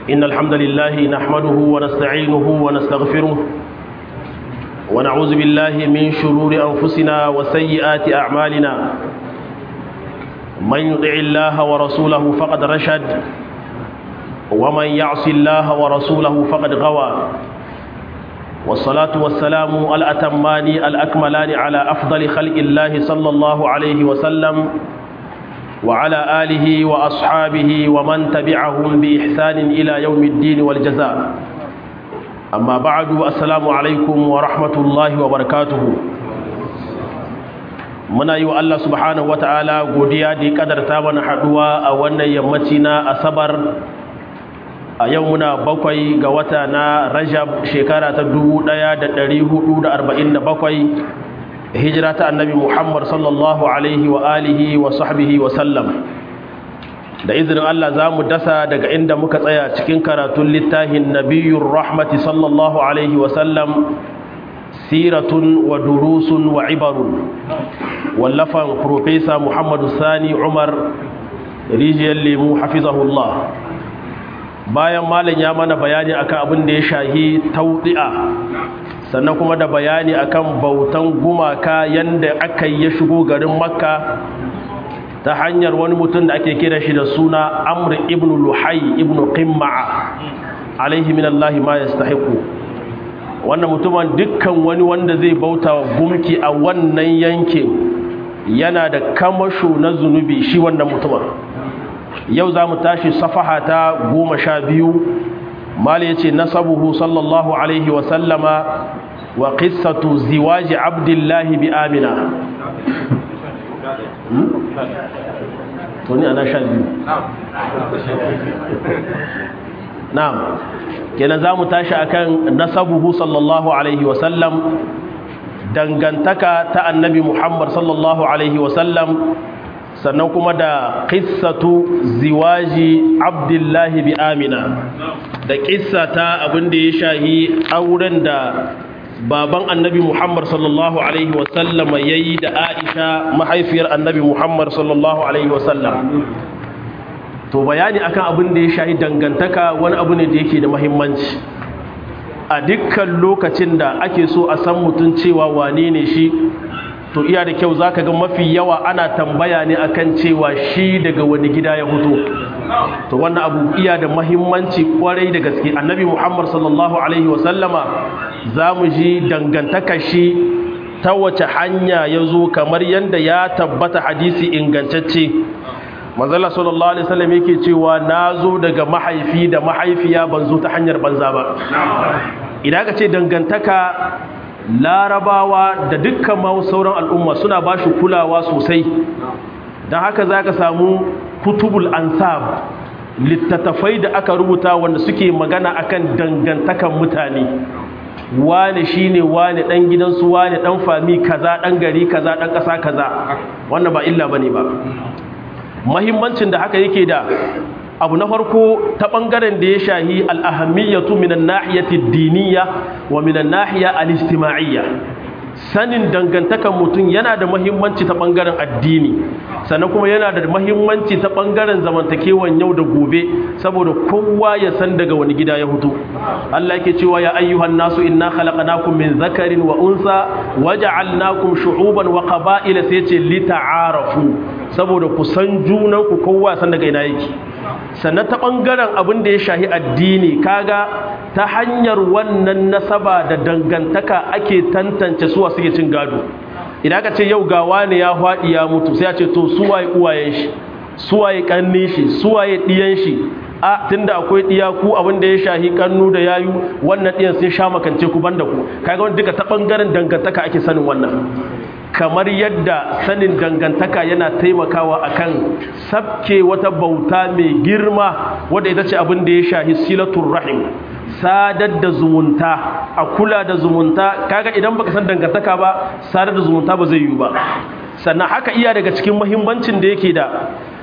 إن الحمد لله نحمده ونستعينه ونستغفره ونعوذ بالله من شرور أنفسنا وسيئات أعمالنا من يطع الله ورسوله فقد رشد ومن يعص الله ورسوله فقد غوى والصلاة والسلام الأتمان الأكملان على أفضل خلق الله صلى الله عليه وسلم وعلى آله وأصحابه ومن تبعهم بإحسان إلى يوم الدين والجزاء أما بعد السلام عليكم ورحمة الله وبركاته muna yi wa Allah subhanahu wata'ala godiya da ya kadarta mana haduwa a wannan yammaci na asabar a yau muna bakwai ga wata na rajab shekara ta 1447 hijira ta annabi muhammad sallallahu alaihi wa alihi wa sahbihi wa sallam da izinin Allah za mu dasa daga inda muka tsaya cikin karatun littafin nabiyyur rahmati sallallahu alaihi wa sallam siratun wa durusun wa ibarun wallafan profesa muhammadu sani umar rijiyar lemu hafizahullah bayan malam ya mana bayani akan abin da ya shahi taudi'a sannan kuma da bayani akan bautan gumaka yanda aka yi ya shigo garin makka ta hanyar wani mutum da ake kira shi da suna amr ibn luhai ibn qimma'a alaihi minallahi ma yastahiqu wannan mutumin dukkan wani wanda zai bauta gumki a wannan yankin yana da kamasho na zunubi shi wannan mutumin yau za mu tashi safaha ta goma sha biyu mali ya ce nasabuhu sallallahu alaihi wasallama wa qissatu ziwaji abdullahi bi amina to ni ana sha biyu na'am kenan za mu tashi akan nasabuhu sallallahu alaihi wasallam dangantaka ta annabi muhammad sallallahu alaihi wasallam sannan kuma da qissatu ziwaji abdullahi bi amina da qissa ta abin da ya shahi auren da baban annabi muhammad sallallahu alaihi wasallam yayi da aisha mahaifiyar annabi muhammad sallallahu alaihi wasallam to bayani akan abin da ya shahi dangantaka wani abu ne da yake da muhimmanci a dukkan lokacin da ake so a san mutum cewa wane ne shi to iya da kyau zaka ga mafi yawa ana tambaya ne akan cewa shi daga wani gida ya fito to wannan abu iya da muhimmanci kwarai da gaske annabi muhammad sallallahu alaihi wasallama za mu ji dangantaka shi ta wace hanya ya zo kamar yadda ya tabbata hadisi ingantacce manzala sallallahu alaihi wasallam yake cewa na zo daga mahaifi da mahaifiya ban zo ta hanyar banza ba idan ka ce dangantaka larabawa da dukkan ma sauran al'umma suna ba shi kulawa sosai don haka za ka samu kutubul ansab littattafai da aka rubuta wanda suke magana akan dangantakan mutane wane shine wane dan gidansu wane dan fami kaza dan gari kaza dan kasa kaza wannan ba illa bane ba mahimmancin da haka yake da abu na farko ta ɓangaren da ya shahi al'ahammiyatu minan nahiyati diniya wa minan nahiya al'istima'iyya sanin dangantakan mutum yana da mahimmanci ta ɓangaren addini sannan kuma yana da mahimmanci ta ɓangaren zamantakewan yau da gobe saboda kowa ya san daga wani gida ya hutu Allah yake cewa ya ayyuhan nasu inna khalaqnakum min zakarin wa unsa waja'alnakum shu'uban wa qaba'ila sai ce lita'arafu saboda ku san junan ku kowa san daga ina yake sannan ta ɓangaren abin da ya shahi addini kaga ta hanyar wannan nasaba da dangantaka ake tantance suwa suke cin gado idan aka ce yau ga wani ya faɗi ya mutu sai a ce to suwaye uwayen shi suwaye ƙanne shi suwaye ɗiyan shi a tunda akwai ɗiya ku abin da ya shahi kannu da yayu wannan ɗiyan sun sha makance ku banda ku kaga wani duka ta ɓangaren dangantaka ake sanin wannan kamar yadda sanin dangantaka yana taimakawa akan sabke wata bauta mai girma wadda ita ce abin da ya shahi silatul rahim sadar da zumunta a kula da zumunta kaga idan baka san dangantaka ba sadar da zumunta ba zai yi ba sannan haka iya daga cikin muhimmancin da yake da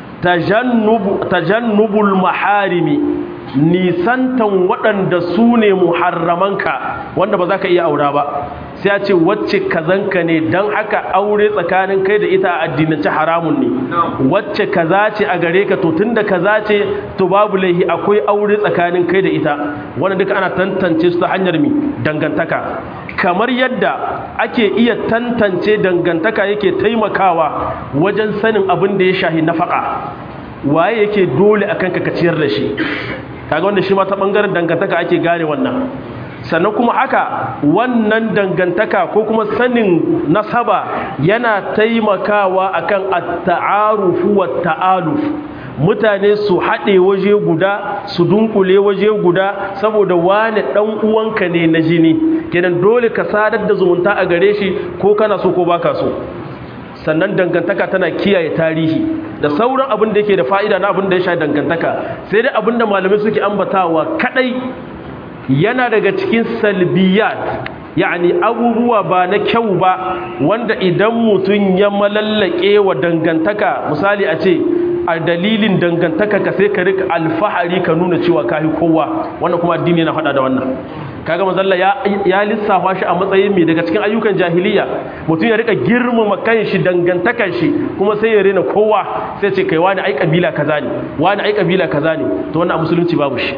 tajannubul maharimi nisantan waɗanda su ne muharramanka wanda ba za ka iya aura ba sai a ce wacce kazanka ne don haka aure tsakanin kai da ita a addinance haramun ne wacce kaza ce a gare ka to tunda kaza ce to babu laihi akwai aure tsakanin kai da ita wannan duka ana tantance su ta hanyar mi dangantaka kamar yadda ake iya tantance dangantaka yake taimakawa wajen sanin abin da ya shahi nafaka waye yake dole akan ka ciyar da shi kaga wanda shi ma ta bangaren dangantaka ake gane wannan sannan kuma haka wannan dangantaka ko kuma sanin nasaba yana taimakawa akan at-ta'arufu wat-ta'aluf mutane su haɗe waje guda su dunkule waje guda saboda wane ɗan uwanka ne na jini kenan dole ka sadar da zumunta a gare shi ko kana so ko baka so sannan dangantaka tana kiyaye tarihi da sauran abin da yake da fa'ida na abin da ya sha dangantaka sai dai abin da malamai suke ambatawa kadai yana daga cikin salbiyat yani abubuwa ba na kyau ba wanda idan mutum ya malallake wa dangantaka misali a ce a dalilin dangantaka ka sai ka rika alfahari ka nuna cewa kayi kowa wannan kuma addini yana faɗa da wannan kaga manzalla ya ya lissafa shi a matsayin mai daga cikin ayyukan jahiliya mutum ya rika girmama kanshi dangantakan shi kuma sai ya rena kowa sai ce kai wani ai kabila kaza ne wani ai kabila kaza ne to wannan a musulunci babu shi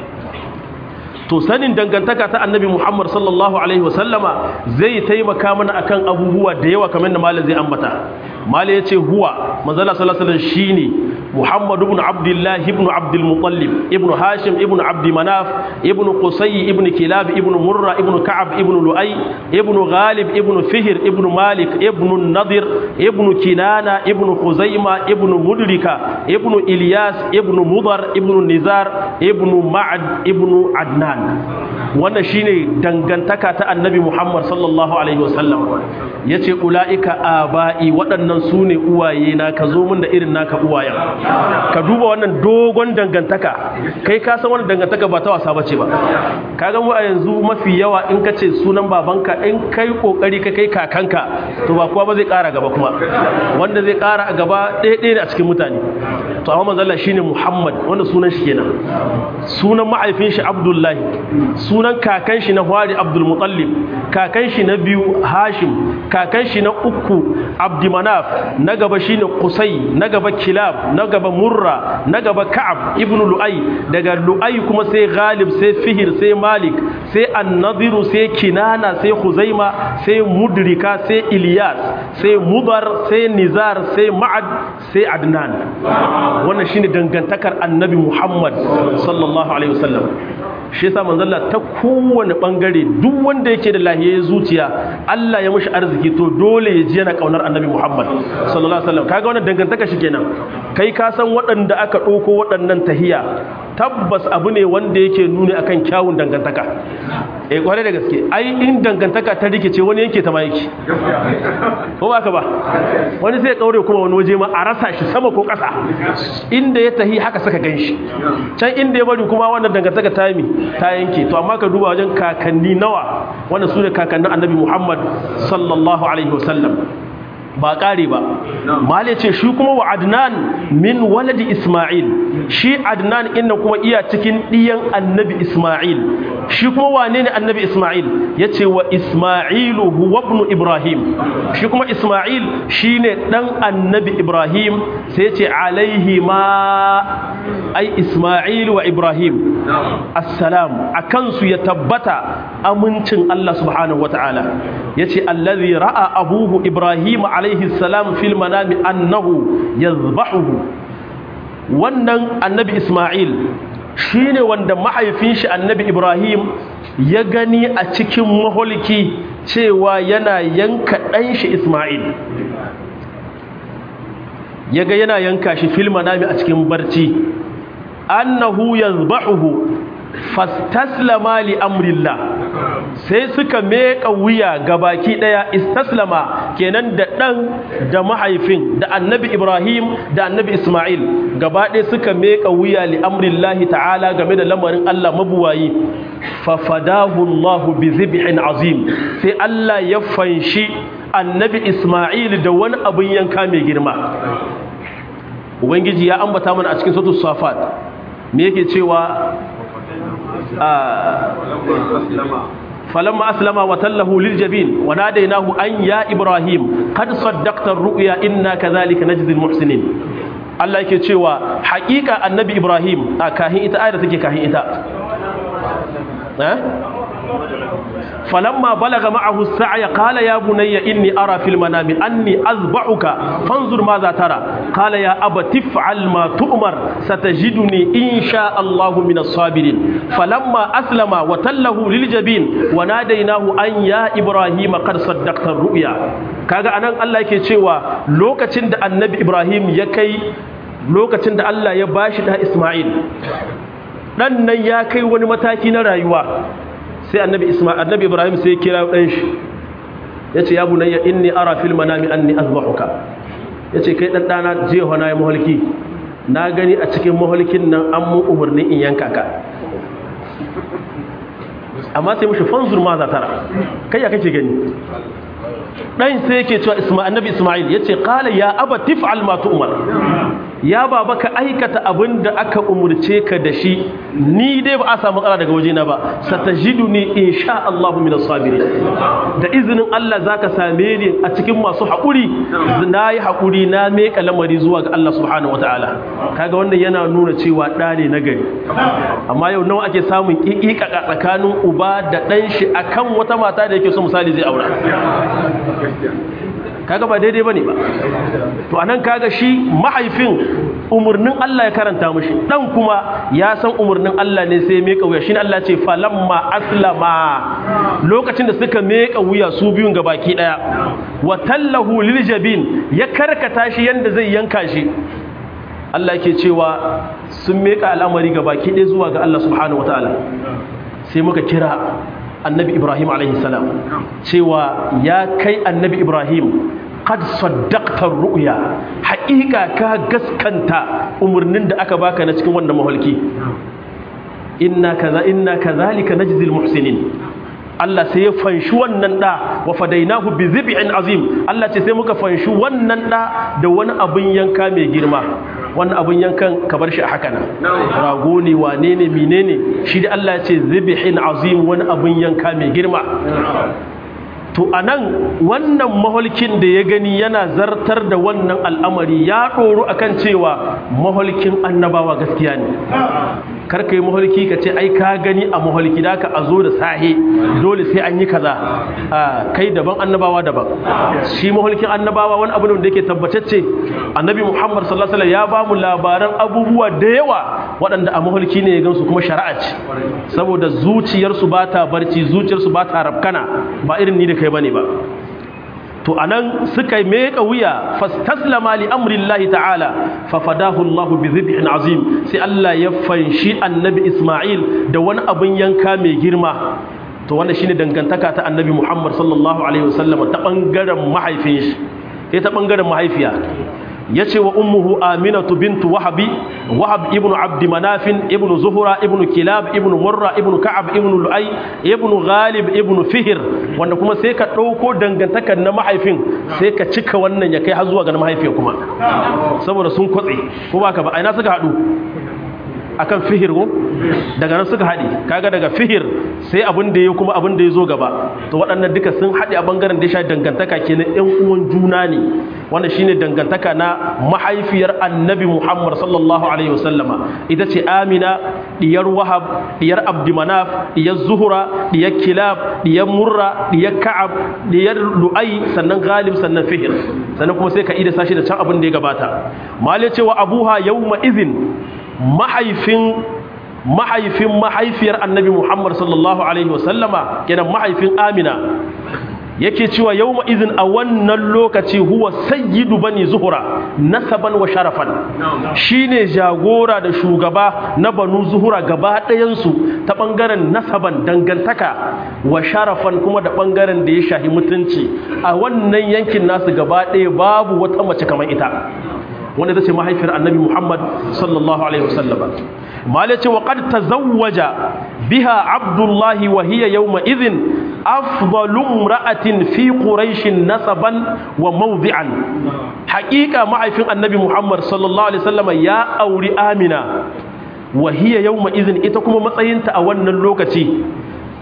to sanin dangantaka ta annabi Muhammad sallallahu alaihi wasallama zai taimaka mana akan abubuwa da yawa kamar da malam zai ambata malam yace huwa manzala sallallahu alaihi wasallam shine Muhammad ibn Abdullah ibn Abdul Muttalib ibn Hashim ibn Abd Manaf ibn Qusay ibn Kilab ibn Murra ibn Ka'ab ibn Lu'ay ibn Ghalib ibn Fihr ibn Malik ibn Nadir ibn Kinana ibn Khuzaima ibn Mudrika ibn Ilyas ibn Mudar ibn Nizar ibn Ma'ad ibn Adnan wannan shine dangantaka ta Annabi Muhammad sallallahu alaihi wasallam yace ulaika abai waɗannan sune uwaye na ka zo mun da irin naka uwayen ka duba wannan dogon dangantaka kai ka san wannan dangantaka ba ta wasa bace ba kaga mu a yanzu mafi yawa in ka ce sunan babanka in kai kokari ka kai kakanka to ba kuwa ba zai kara gaba kuma wanda zai kara a gaba ɗaya ɗaya ne a cikin mutane to amma manzo Allah shine Muhammad wanda sunan shi kenan sunan mahaifin shi Abdullahi sunan kakan shi na Hwari Abdul Muttalib kakan shi na biyu Hashim kakan shi na uku Abdi Manaf na gaba shine Qusay na gaba Kilab na gaba Murra na gaba Ka'ab ibn Lu'ay daga Lu'ay kuma sai Ghalib sai Fihir sai Malik sai An-Nadir sai Kinana sai Khuzaima sai Mudrika sai Ilyas sai Mudar sai Nizar sai Ma'ad sai Adnan wannan shine dangantakar Annabi Muhammad sallallahu alaihi wasallam shi yasa manzon Allah ta kowane bangare duk wanda yake da lahiyar zuciya Allah ya mishi arziki to dole ya ji yana kaunar Annabi Muhammad sallallahu alaihi wasallam kaga wannan dangantaka shi kenan kai ka san waɗanda aka ɗauko waɗannan tahiya tabbas abu ne wanda yake nuni akan kyawun dangantaka eh kware da gaske ai in dangantaka ta rikice wani yanke ta ma yake ko ba ka ba wani sai kaure kuma wani waje ma a rasa shi sama ko ƙasa inda ya tahi haka saka ganshi can inda ya bari kuma wannan dangantaka ta yi ta yanke to amma ka duba wajen kakanni nawa wanda su ne kakannin annabi muhammad sallallahu alaihi wasallam ba ƙare ba mal ya ce shi kuma wa adnan min waladi isma'il shi adnan inna kuma iya cikin ɗiyan annabi isma'il shi kuma wane ne annabi isma'il ya ce wa isma'ilu huwa ibn ibrahim shi kuma isma'il shi ne ɗan annabi ibrahim sai ce alaihi ma ai isma'il wa ibrahim assalam a kansu ya tabbata amincin allah subhanahu wa ta'ala ya ce allazi ra'a abuhu ibrahim alaihi salam fil manami annahu yazbahuhu wannan annabi isma'il shine wanda mahaifin shi annabi ibrahim ya gani a cikin maholiki cewa yana yanka ɗan shi isma'il ya ga yana yanka shi fil manami a cikin barci annahu yazbahuhu fastaslama li amrillah sai suka meka wuya gabaki daya istaslama kenan da dan da mahaifin da annabi ibrahim da annabi isma'il gaba ɗaya suka meka wuya li amrillah ta'ala game da lamarin Allah mabuwayi fa fadahu Allah bi zibhin azim sai Allah ya fanshi annabi isma'il da wani abin yanka mai girma ubangiji ya ambata mana a cikin suratul safat me yake cewa فلما أسلم وتله للجبين وناديناه أن يا إبراهيم قد صدقت الرؤيا إنا كذلك نجزي المحسنين Allah yake cewa haƙiƙa annabi Ibrahim a kahin ita ayar take kahin ita eh falamma balaga ma'ahu as-sa'ya qala ya bunayya inni ara fil manami anni azba'uka fanzur madha tara qala ya abati if'al ma tu'mar satajiduni insha Allahu min as-sabirin falamma aslama wa tallahu lil jabin wa nadaynahu an ya ibrahim qad saddaqta ar-ru'ya kaga anan Allah yake cewa lokacin da annabi Ibrahim ya kai lokacin da Allah ya bashi da Isma'il dan nan ya kai wani mataki na rayuwa sai annabi Isma'il annabi Ibrahim sai ya kira dan shi yace ya bunayya inni ara fil manami anni azbahuka yace kai dan dana je hona ya muhalki na gani a cikin muhalkin nan an mu umarni in yanka ka amma sai mushi fanzur ma za tara kai ya kake gani dan sai yake cewa Isma'il annabi Isma'il yace qala ya aba tif'al ma tu'mar ya baba ka aikata abin da aka umurce ka da shi ni dai ba a samu matsala daga wajena ba satajiduni insha Allah min as-sabirin da izinin Allah zaka same ni a cikin masu haƙuri nayi haƙuri na meka lamari zuwa ga Allah subhanahu wataala kaga wannan yana nuna cewa da ne na gari amma yau nawa ake samun kikika tsakanin uba da dan shi akan wata mata da yake so misali zai aura kaga ba daidai bane ba to anan kaga shi mahaifin umurnin Allah ya karanta mishi dan kuma ya san umurnin Allah ne sai meka wuya shine Allah ce falamma aslama lokacin da suka meka wuya su biyun baki daya wa tallahu lil jabin ya karkata shi yanda zai yanka shi Allah yake cewa sun meka al'amari baki ɗaya zuwa ga Allah subhanahu wataala sai muka kira annabi ibrahim alaihi salam cewa ya kai annabi ibrahim qad saddaqta ru'ya haƙiƙa ka gaskanta umurnin da aka baka na cikin wannan mahalki inna kaza inna kadhalika najzil muhsinin Allah sai ya fanshi wannan da wa fadainahu bi zib'in azim Allah ce sai muka fanshi wannan da da wani abin yanka mai girma wannan abin yankan ka bar shi a haka nan rago ne wane ne menene shi da Allah ya ce zib'in azim wani abin yanka mai girma to anan wannan maholkin da ya gani yana zartar da wannan al'amari ya ɗoru akan cewa maholkin annabawa gaskiya ne karka yi maholki ka ce ai ka gani a maholki da ka a zo da sahe dole sai an yi kaza a kai daban annabawa daban shi maholkin annabawa wani abu da yake tabbatacce annabi muhammad sallallahu alaihi ya ba mu labaran abubuwa da yawa waɗanda a maholki ne ya gansu kuma shari'a ce saboda zuciyarsu ba ta barci zuciyarsu ba ta rafkana ba irin ni da kai bane ba to anan suka meka wuya fastaslama li amrillahi ta'ala fa fadahu Allah bi dhibhin azim sai Allah ya fanshi annabi Isma'il da wani abin yanka mai girma to wannan shine dangantaka ta annabi Muhammad sallallahu alaihi wasallam ta bangaren mahaifin shi sai ta bangaren mahaifiya yace wa ummuhu aminatu bintu wahabi wahab ibn abd manafin ibn zuhra ibn kilab ibn murra ibn ka'ab ibn lu'ay ibn ghalib ibn fihr wanda kuma sai ka dauko dangantakar na mahaifin sai ka cika wannan ya kai har zuwa ga mahaifiyar kuma saboda sun kwatse ko baka ba aina suka hadu akan fihir ko daga nan suka haɗe kaga daga fihir sai abin da ya kuma abin da ya zo gaba to waɗannan duka sun haɗe a bangaren da ya sha dangantaka kenan ƴan uwan juna ne wanda shine dangantaka na mahaifiyar annabi Muhammad sallallahu alaihi wasallama ita ce Amina diyar Wahab diyar Abdumanaf diyar Zuhra diyar Kilab diyar Murra diyar Ka'ab diyar Lu'ay sannan Ghalib sannan Fihir sannan kuma sai ka ida sashi da can abin da ya gabata mal ya ce wa abuha yawma idhin mahaifin mahaifin mahaifiyar annabi Muhammad sallallahu alaihi wasallama kenan mahaifin Amina yake cewa yawma izin a wannan lokaci huwa sayyidu bani zuhura nasaban wa sharafan shine jagora da shugaba na banu zuhura gaba ɗayansu ta ɓangaren nasaban dangantaka wa sharafan kuma da ɓangaren da ya shahi mutunci a wannan yankin nasu gaba ɗaya babu wata mace kamar ita wanda ita ce mahaifiyar annabi Muhammad sallallahu alaihi wasallam malai ce wa qad tazawwaja biha abdullahi wa hiya yawma idhin afdalu imra'atin fi quraish nasaban wa mawdi'an haqiqa mahaifin annabi Muhammad sallallahu alaihi wasallam ya auri amina wa hiya yawma idhin ita kuma matsayinta a wannan lokaci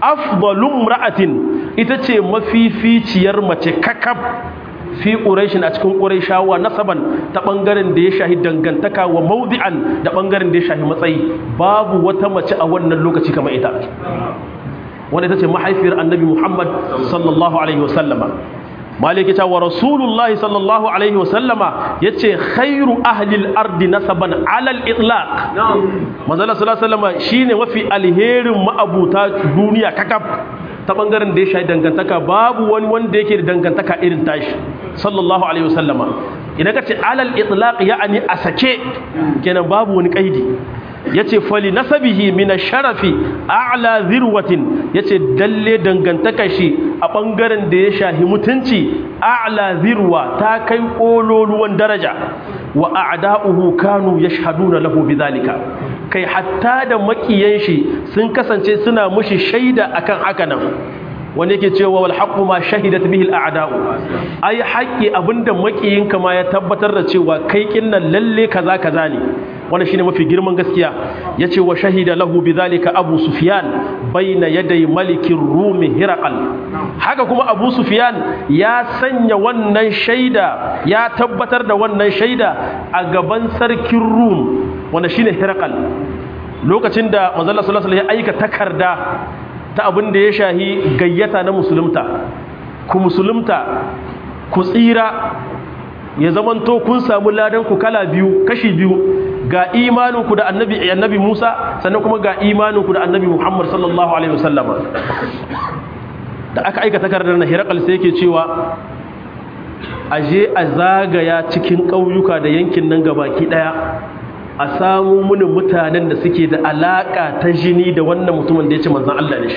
afdalum ra'atin ita ce mafificiyar mace kakab fi ƙuraishin a cikin ƙuraishawa nasaban ta ɓangaren da ya shahi dangantaka wa maudi'an da ɓangaren da ya shahi matsayi babu wata mace a wannan lokaci kamar ita wanda ita ce mahaifiyar annabi muhammad sallallahu alaihi wasallama maliki ta wa rasulullah sallallahu alaihi wasallama ya ce khairu ahlil ardi nasaban alal itlaq manzala sallallahu alaihi wasallama shine mafi alherin ma'abuta duniya kakaf ta bangaren da ya shahi dangantaka babu wani wanda yake da dangantaka irin tashi sallallahu alaihi wasallama idan ka ce alal itlaq ya'ani a sake kenan babu wani kaidi yace fali nasabihi min sharafi a'la zirwatin yace dalle dangantaka shi a bangaren da ya shahi mutunci a'la zirwa ta kai kololuwan daraja wa a'da'uhu kanu yashhaduna lahu bidhalika kai hatta da makiyan shi sun kasance suna mushi shaida akan haka nan wanda yake cewa wal haqqu ma shahidat bihi al a'da'u ai haƙi abinda makiyinka ma ya tabbatar da cewa kai kinnan lalle kaza kaza ne wannan shine mafi girman gaskiya yace wa shahida lahu bidhalika abu sufyan baina yaday malikin rumi hiraqal haka kuma abu sufyan ya sanya wannan shaida ya tabbatar da wannan shaida a gaban sarkin rum wanda shine hiraqal lokacin da manzo Allah sallallahu alaihi wasallam ya aika takarda ta abin da ya shahi gayyata na musulunta ku musulunta ku tsira ya zamanto kun samu ladan ku kala biyu kashi biyu ga imaninku da annabi annabi Musa sannan kuma ga imaninku da annabi Muhammad sallallahu alaihi wasallama da aka aika takardar na Hirakal sai yake cewa aje a zagaya cikin ƙauyuka da yankin nan gabaki daya a samu muni mutanen da suke da alaka ta jini da wannan mutumin da ya ce manzan Allah ne shi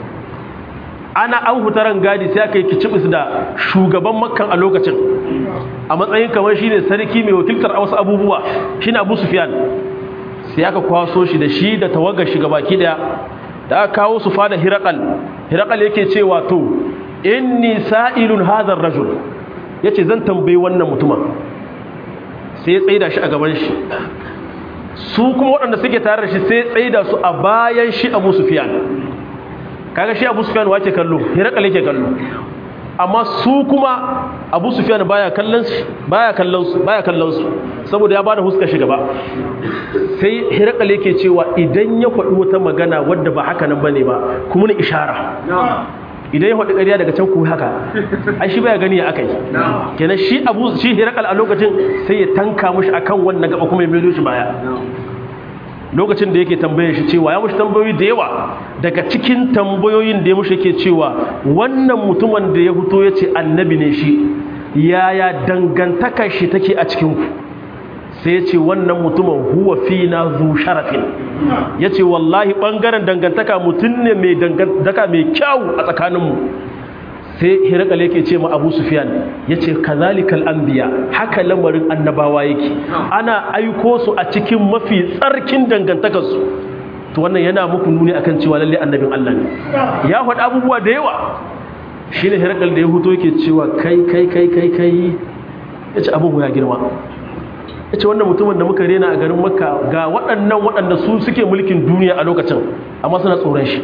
ana an hutaran gadi sai aka yi kicibis da shugaban makkan a lokacin a matsayin kamar shi ne sarki mai wakiltar a wasu abubuwa shi ne abu sufiyan sai aka kwaso shi da shi da tawagar shi gabaki daya da aka kawo su fada hirakal hirakal yake cewa to inni sa'ilun hadar rajul yace zan tambayi wannan mutumin sai ya tsaida shi a gaban shi su kuma waɗanda suke tare da shi sai tsaida su a bayan shi abu sufiyan kaga shi abu sufiyan wace kallo hirakal yake kallo amma su kuma abu sufiyan baya kallon su baya kallon su baya kallon su saboda ya bada huska shi gaba sai hirakal yake cewa idan ya faɗi wata magana wadda ba haka nan bane ba kuma ni ishara idan ya faɗi ƙarya daga can ku haka ai shi baya gani ya akai kenan shi abu shi hirakal a lokacin sai ya tanka mushi akan wannan gaba kuma ya maido shi baya lokacin da yake tambaye shi cewa ya mushi tambayoyi da yawa daga cikin tambayoyin da ya mushi yake cewa wannan mutumin da ya fito ya ce annabi ne shi yaya dangantakar shi take a cikin ku sai ya ce wannan mutumin huwa fina zu sharafin ya ce wallahi ɓangaren dangantaka mutum ne mai dangantaka mai kyau a tsakaninmu sai hirakal yake ce ma abu sufiyan ya ce kazalikal anbiya haka lamarin annabawa yake ana aiko su a cikin mafi tsarkin dangantakarsu to wannan yana muku nuni akan cewa lalle annabin Allah ne ya faɗi abubuwa da yawa shi ne hirakal da ya huto yake cewa kai kai kai kai kai ya ce abin ya girma ya ce wannan mutumin da muka rena a garin makka ga waɗannan waɗanda su suke mulkin duniya a lokacin amma suna tsoron shi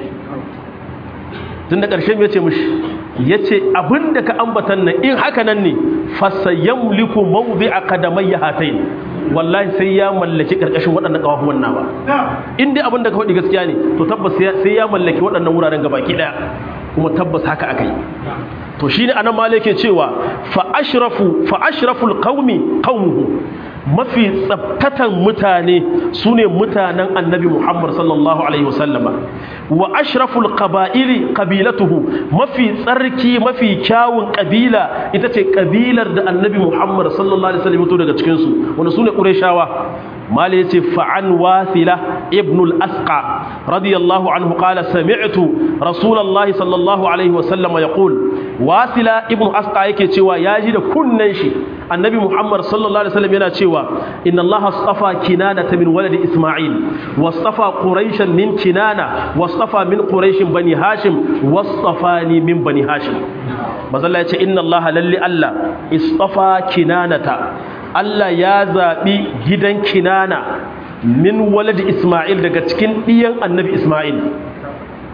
tun da ƙarshen ya ce mushi ya ce abin da ka ambatan nan in haka nan ne fasayyan liku mawuzi a kadamai ya hatai wallahi sai ya mallaki ƙarƙashin waɗannan ƙawafuwan na ba in dai abin da ka faɗi gaskiya ne to tabbas sai ya mallaki waɗannan wuraren gabaki ɗaya kuma tabbas haka aka yi to shine anan ma yake cewa fa ashrafu fa ashraful qaumi qaumuhu mafi tsabtatan mutane su ne mutanen annabi Muhammad sallallahu Alaihi wasallama wa ashraful qaba'ili qabilatuhu mafi tsarki mafi kyawun kabila ita ce kabilar da annabi Muhammad sallallahu Alaihi wasallam to daga cikinsu wanda su ne ƙureshawa mala ya ce fa'an wasila ibnul asqa radiyallahu anhu qala sami'tu rasulallahi sallallahu alaihi wasallama ya ƙul wasila ibn asqa yake cewa ya ji da kunnen shi annabi muhammad sallallahu alaihi wasallam yana cewa inna allaha astafa kinana min waladi isma'il wastafa quraishan min kinana wastafa min quraishin bani hashim wastafani min bani hashim mazalla ya ce inna allaha lalli allah istafa kinanata Allah ya zaɓi gidan kinana min waladi Ismail daga cikin ɗiyan annabi Ismail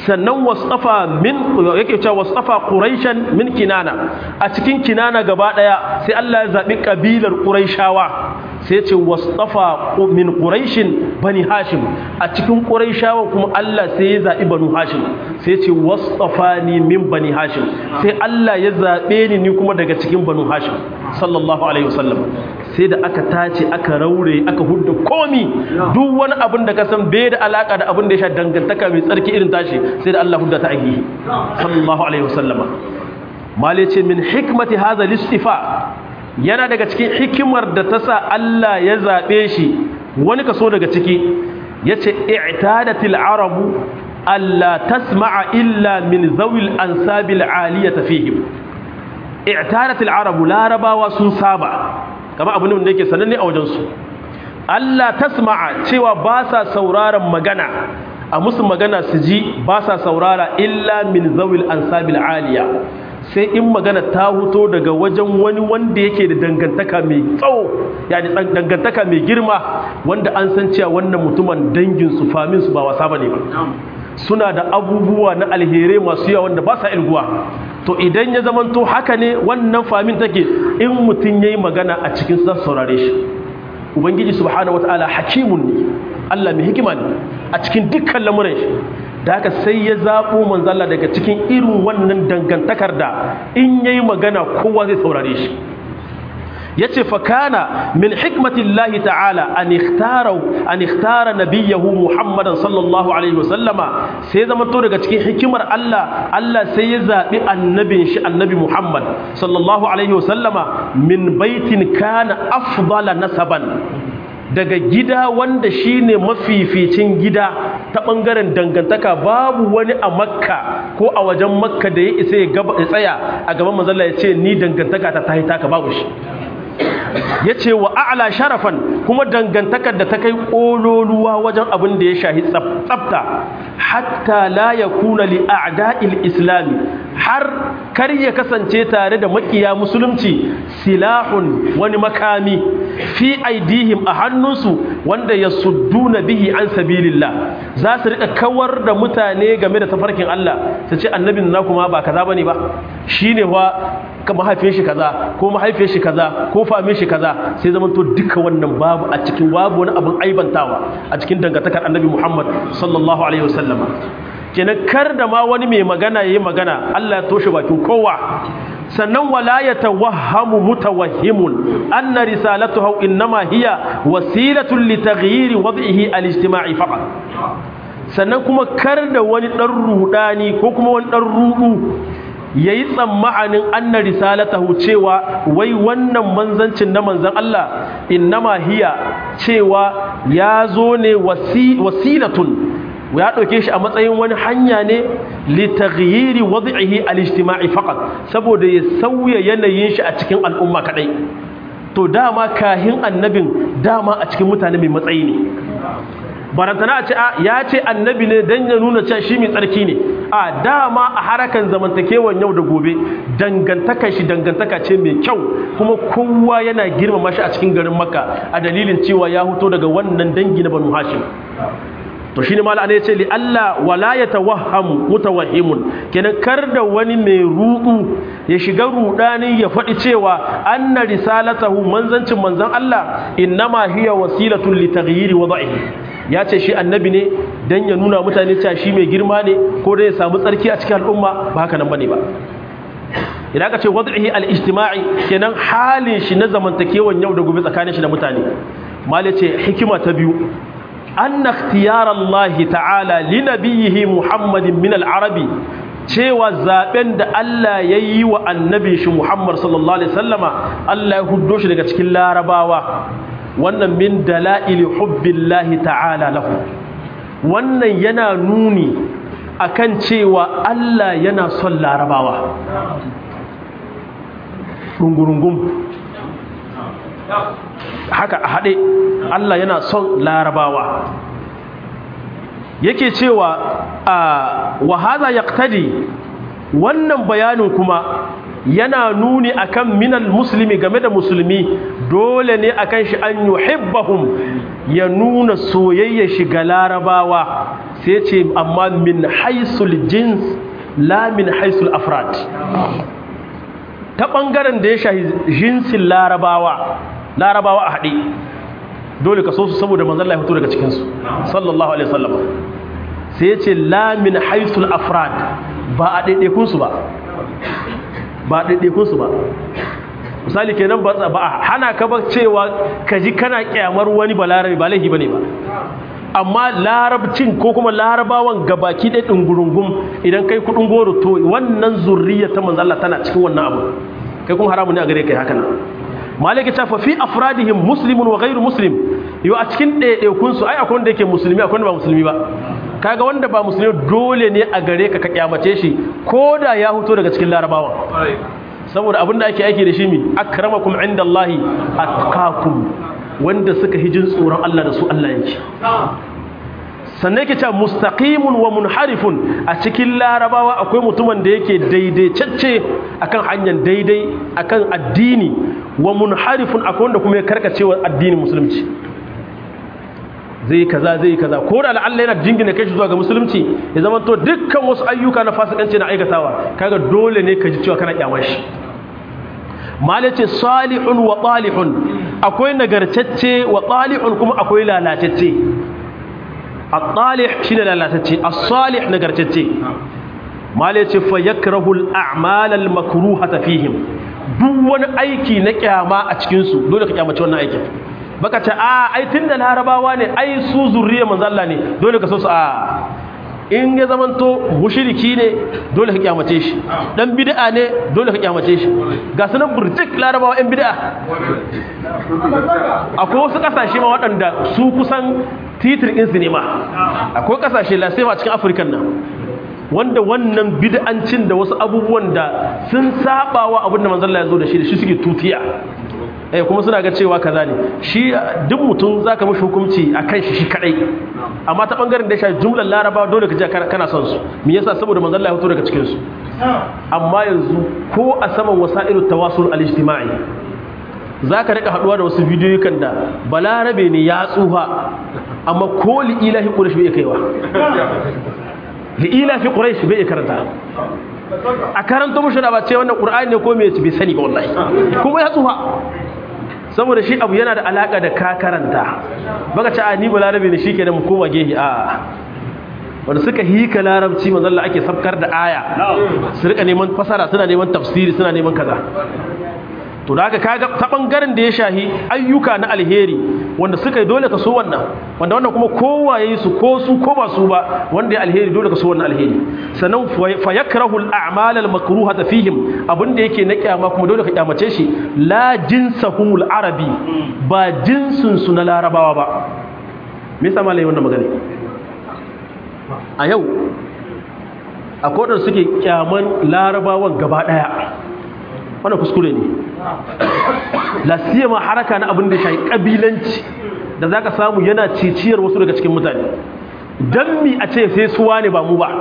sannan wasafa min yake cewa wasafa quraishan min kinana a cikin kinana gaba daya sai Allah ya zabi kabilar quraishawa sai ce wasafa min quraishin bani hashim a cikin quraishawa kuma Allah sai ya zabi banu hashim sai ce wasafani min bani hashim sai Allah ya zabe ni ni kuma daga cikin banu hashim sallallahu alaihi wasallam sai da aka tace aka raure aka hudda komi duk wani abin da ka san bai da alaka da abin da ya sha dangantaka mai tsarki irin tashi sai da Allah hudda ta agi sallallahu alaihi wasallama mali ce min hikmati hadha listifa yana daga cikin hikimar da ta sa Allah ya zabe shi wani kaso daga ciki yace i'tadatil arabu alla tasma'a illa min zawil ansabil aliyata fihim i'tadatil arabu larabawa sun saba kama abu ne da yake sananne a wajensu Allah tasma'a cewa ba sa sauraron magana a musu magana su ji ba sa saurara illa min zawil ansabil aliya sai in magana ta huto daga wajen wani wanda yake da dangantaka mai tsawo yani dangantaka mai girma wanda an san cewa wannan mutumin dangin su famin su ba wasa bane ba suna da abubuwa na alherai masu yawa wanda ba sa ilguwa to idan ya zamanto haka ne wannan famin take in mutum yayi magana a cikin sa saurare shi ubangiji subhanahu wataala hakimun ne Allah mai hikima ne a cikin dukkan lamuran shi da haka sai ya zabo manzalla daga cikin irin wannan dangantakar da in yayi magana kowa zai saurare shi yace fa kana min hikmatillahi ta'ala an ikhtara an ikhtara nabiyahu muhammadan sallallahu alaihi wasallama sai zama to daga cikin hikimar Allah Allah sai ya zabi annabin shi annabi muhammad sallallahu alaihi wasallama min baitin kana afdala nasaban daga gida wanda shine mafificin gida ta bangaren dangantaka babu wani a makka ko a wajen makka da ya isa ya tsaya a gaban manzalla ya ce ni dangantaka ta tahi taka babu shi ya ce wa a'la sharafan kuma dangantakar da ta kai ƙololuwa wajen abin da ya shahi tsafta hatta la ya kuna li a'da'il islami har kar ya kasance tare da makiya musulunci silahun wani makami fi aidihim a hannunsu wanda ya sudduna bihi an sabilillah za su rika kawar da mutane game da tafarkin Allah su ce annabin na kuma ba kaza bane ba shine wa mahaifin shi kaza ko mahaifin shi kaza ko famin shi kaza sai zaman to duka wannan babu a cikin babu wani abin aibantawa a cikin dangantakar annabi Muhammad sallallahu alaihi wasallama kenan kar da ma wani mai magana yayi magana Allah ya toshe bakin kowa sannan wala yatawahhamu mutawahhimun anna risalatuhu innama hiya wasilatun litaghyir wad'ihi al-ijtima'i faqat sannan kuma kar da wani dan rudani ko kuma wani dan rudu yayi tsammanin anna risalatahu cewa wai wannan manzancin na manzan Allah innama hiya cewa ya zo ne wasilatun ya ɗauke shi a matsayin wani hanya ne litaghyiri wad'ihi al-ijtima'i faqat saboda ya sauya yanayin shi a cikin al'umma kadai to dama kahin annabin dama a cikin mutane mai matsayi ne barantana a ce ya ce annabi ne dan ya nuna cewa shi mai tsarki ne a dama a harakan zamantakewan yau da gobe dangantaka shi dangantaka ce mai kyau kuma kowa yana girmama shi a cikin garin makka a dalilin cewa ya huto daga wannan dangi na banu hashim to shine mala ne yace li Allah wala yatawahhamu mutawahhimun kenan kar da wani mai rudu ya shiga rudani ya faɗi cewa anna risalatahu manzancin manzan Allah innama hiya wasilatun li taghyiri wad'ihi ya ce shi annabi ne dan ya nuna mutane cewa shi mai girma ne ko dai ya samu tsarki a cikin al'umma ba haka nan bane ba idan ka ce wad'ihi al-ijtima'i kenan halin shi na zamantakewan yau da gobe tsakanin shi da mutane mal ce hikima ta biyu anna ikhtiyar Allah ta'ala li nabiyhi Muhammadin min al-arabi cewa zaben da Allah ya yi wa annabin shi Muhammad sallallahu alaihi wasallama Allah ya huddo shi daga cikin larabawa wannan min dala'ili hubbillahi ta'ala lahu wannan yana nuni akan cewa Allah yana son larabawa rungurungum haka a haɗe Allah yana son larabawa yake cewa a wahaza yaqtadi wannan bayanin kuma yana nuni akan minal muslimi game da musulmi dole ne akan shi an yuhibbahum ya nuna soyayya shiga larabawa sai ce amma min haisul jins la min haisul afrad ta ɓangaren da ya shahi jinsin larabawa larabawa a haɗe dole ka so su saboda manzan Allah ya fito daga cikinsu sallallahu alaihi wasallam sai ya ce la min haisul afrad ba a ɗaiɗaikunsu ba ba a ɗaiɗaikunsu ba misali kenan ba a hana ka ba cewa ka ji kana kyamar wani ba larabi ba laifi ba ne ba amma larabcin ko kuma larabawan gabaki ɗaya ɗungurungun idan kai kuɗin goro to wannan zurriya ta manzo Allah tana cikin wannan abu kai kuma haramun ne a gare kai haka nan malaka ta fa fi afradihim muslimun wa ghairu muslim yo a cikin ɗaiɗaikun su ai akwai wanda yake musulmi akwai wanda ba musulmi ba kaga wanda ba musulmi dole ne a gare ka ka kyamace shi ko da ya fito daga cikin larabawan saboda abin da ake aiki da shi mi akramakum indallahi atqakum wanda suka hijin tsoron Allah da su Allah yake sannan yake cewa mustaqimun wa munharifun a cikin larabawa akwai mutumin da yake daidaitacce akan hanyar daidai akan addini wa munharifun akwai wanda kuma ya karkacewa addinin musulunci zai kaza zai kaza ko da Allah yana jingina kai shi zuwa ga musulunci ya zama to dukkan wasu ayyuka na fasikanci na aikatawa kaga dole ne ka ji cewa kana kyamar shi malace salihun wa talihun akwai nagartacce wa talihun kuma akwai lalatacce at-talih shine lalatacce as-salih nagartacce malace fa yakrahu al-a'mal al-makruhata fihim duk wani aiki na kyama a cikin su dole ka kyamace wannan aikin baka ce a ai tunda larabawa ne ai su zurriya manzo Allah ne dole ka so su a in ya zamanto mushriki ne dole ka kyamace shi dan bid'a ne dole ka kyamace shi ga sunan burjik larabawa yan bid'a akwai wasu kasashe ma waɗanda su kusan titir in su ne ma akwai kasashe lasema cikin afirkan nan wanda wannan bid'ancin da wasu abubuwan da sun sabawa abin da manzon Allah ya zo da shi da shi suke tutiya eh kuma suna ga cewa kaza ne shi duk mutum zaka mishi hukunci akan shi shi kadai amma ta bangaren da ya shafi jumlar laraba dole ka ji kana son su me yasa saboda manzon Allah ya fito daga cikin su amma yanzu ko a saman wasailu tawasul al-ijtima'i zaka rika haduwa da wasu bidiyoyi kan da balarabe ne ya tsufa amma ko li ilahi quraish bai kaiwa li ilahi quraish bai karanta a karanta mushi da ba ce wannan qur'ani ne ko me bai sani ba wallahi kuma ya tsufa saboda shi abu yana da alaka da ka karanta baka ce a ni ba larabi ne shikenan mu koma gehi a wanda suka hika larabci manzo Allah ake sabkar da aya su rika neman fasara suna neman tafsiri suna neman kaza to da haka kaga ta bangaren da ya shahi ayyuka na alheri wanda suka yi dole ka so wannan wanda wannan kuma kowa yayi su ko su ko ba su ba wanda ya alheri dole ka so wannan alheri sannan fa yakrahu al-a'mal al-makruhata fihim abinda yake na kyama kuma dole ka kyamace shi la jinsahumul arabi ba jinsun su na larabawa ba me yasa malai wannan magana a yau akwai wadanda suke kyaman larabawan gaba daya wannan kuskure ne lasiyama haraka na abin da shi kabilanci da zaka samu yana ciciyar wasu daga cikin mutane dan mi a ce sai suwa ne ba mu ba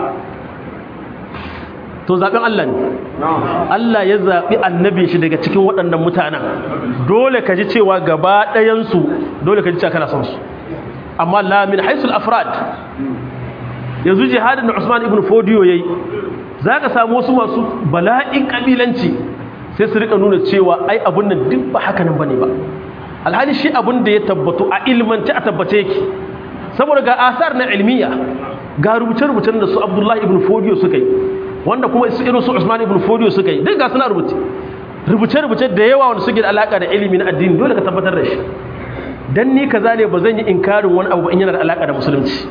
to zaben Allah ne Allah ya zabi annabi shi daga cikin waɗannan mutanen dole ka ji cewa gaba ɗayan su dole ka ji cewa kana son su amma la min haisul afrad yanzu jihadin da Usman ibn Fodiyo yayi zaka samu wasu masu bala'in kabilanci sai su rika nuna cewa ai abun nan duk ba haka nan bane ba alhali shi abun da ya tabbatu a ilmance a tabbace yake saboda ga asar na ilmiya ga rubuce-rubucen da su Abdullahi ibn Fodiyo suka yi wanda kuma su irin su Usman ibn Fodiyo suka yi duk ga suna rubuce rubuce-rubuce da yawa wanda suke da alaka da ilimi na addini dole ka tabbatar da shi dan ni kaza ne ba zan yi inkarin wani abu in yana da alaka da musulunci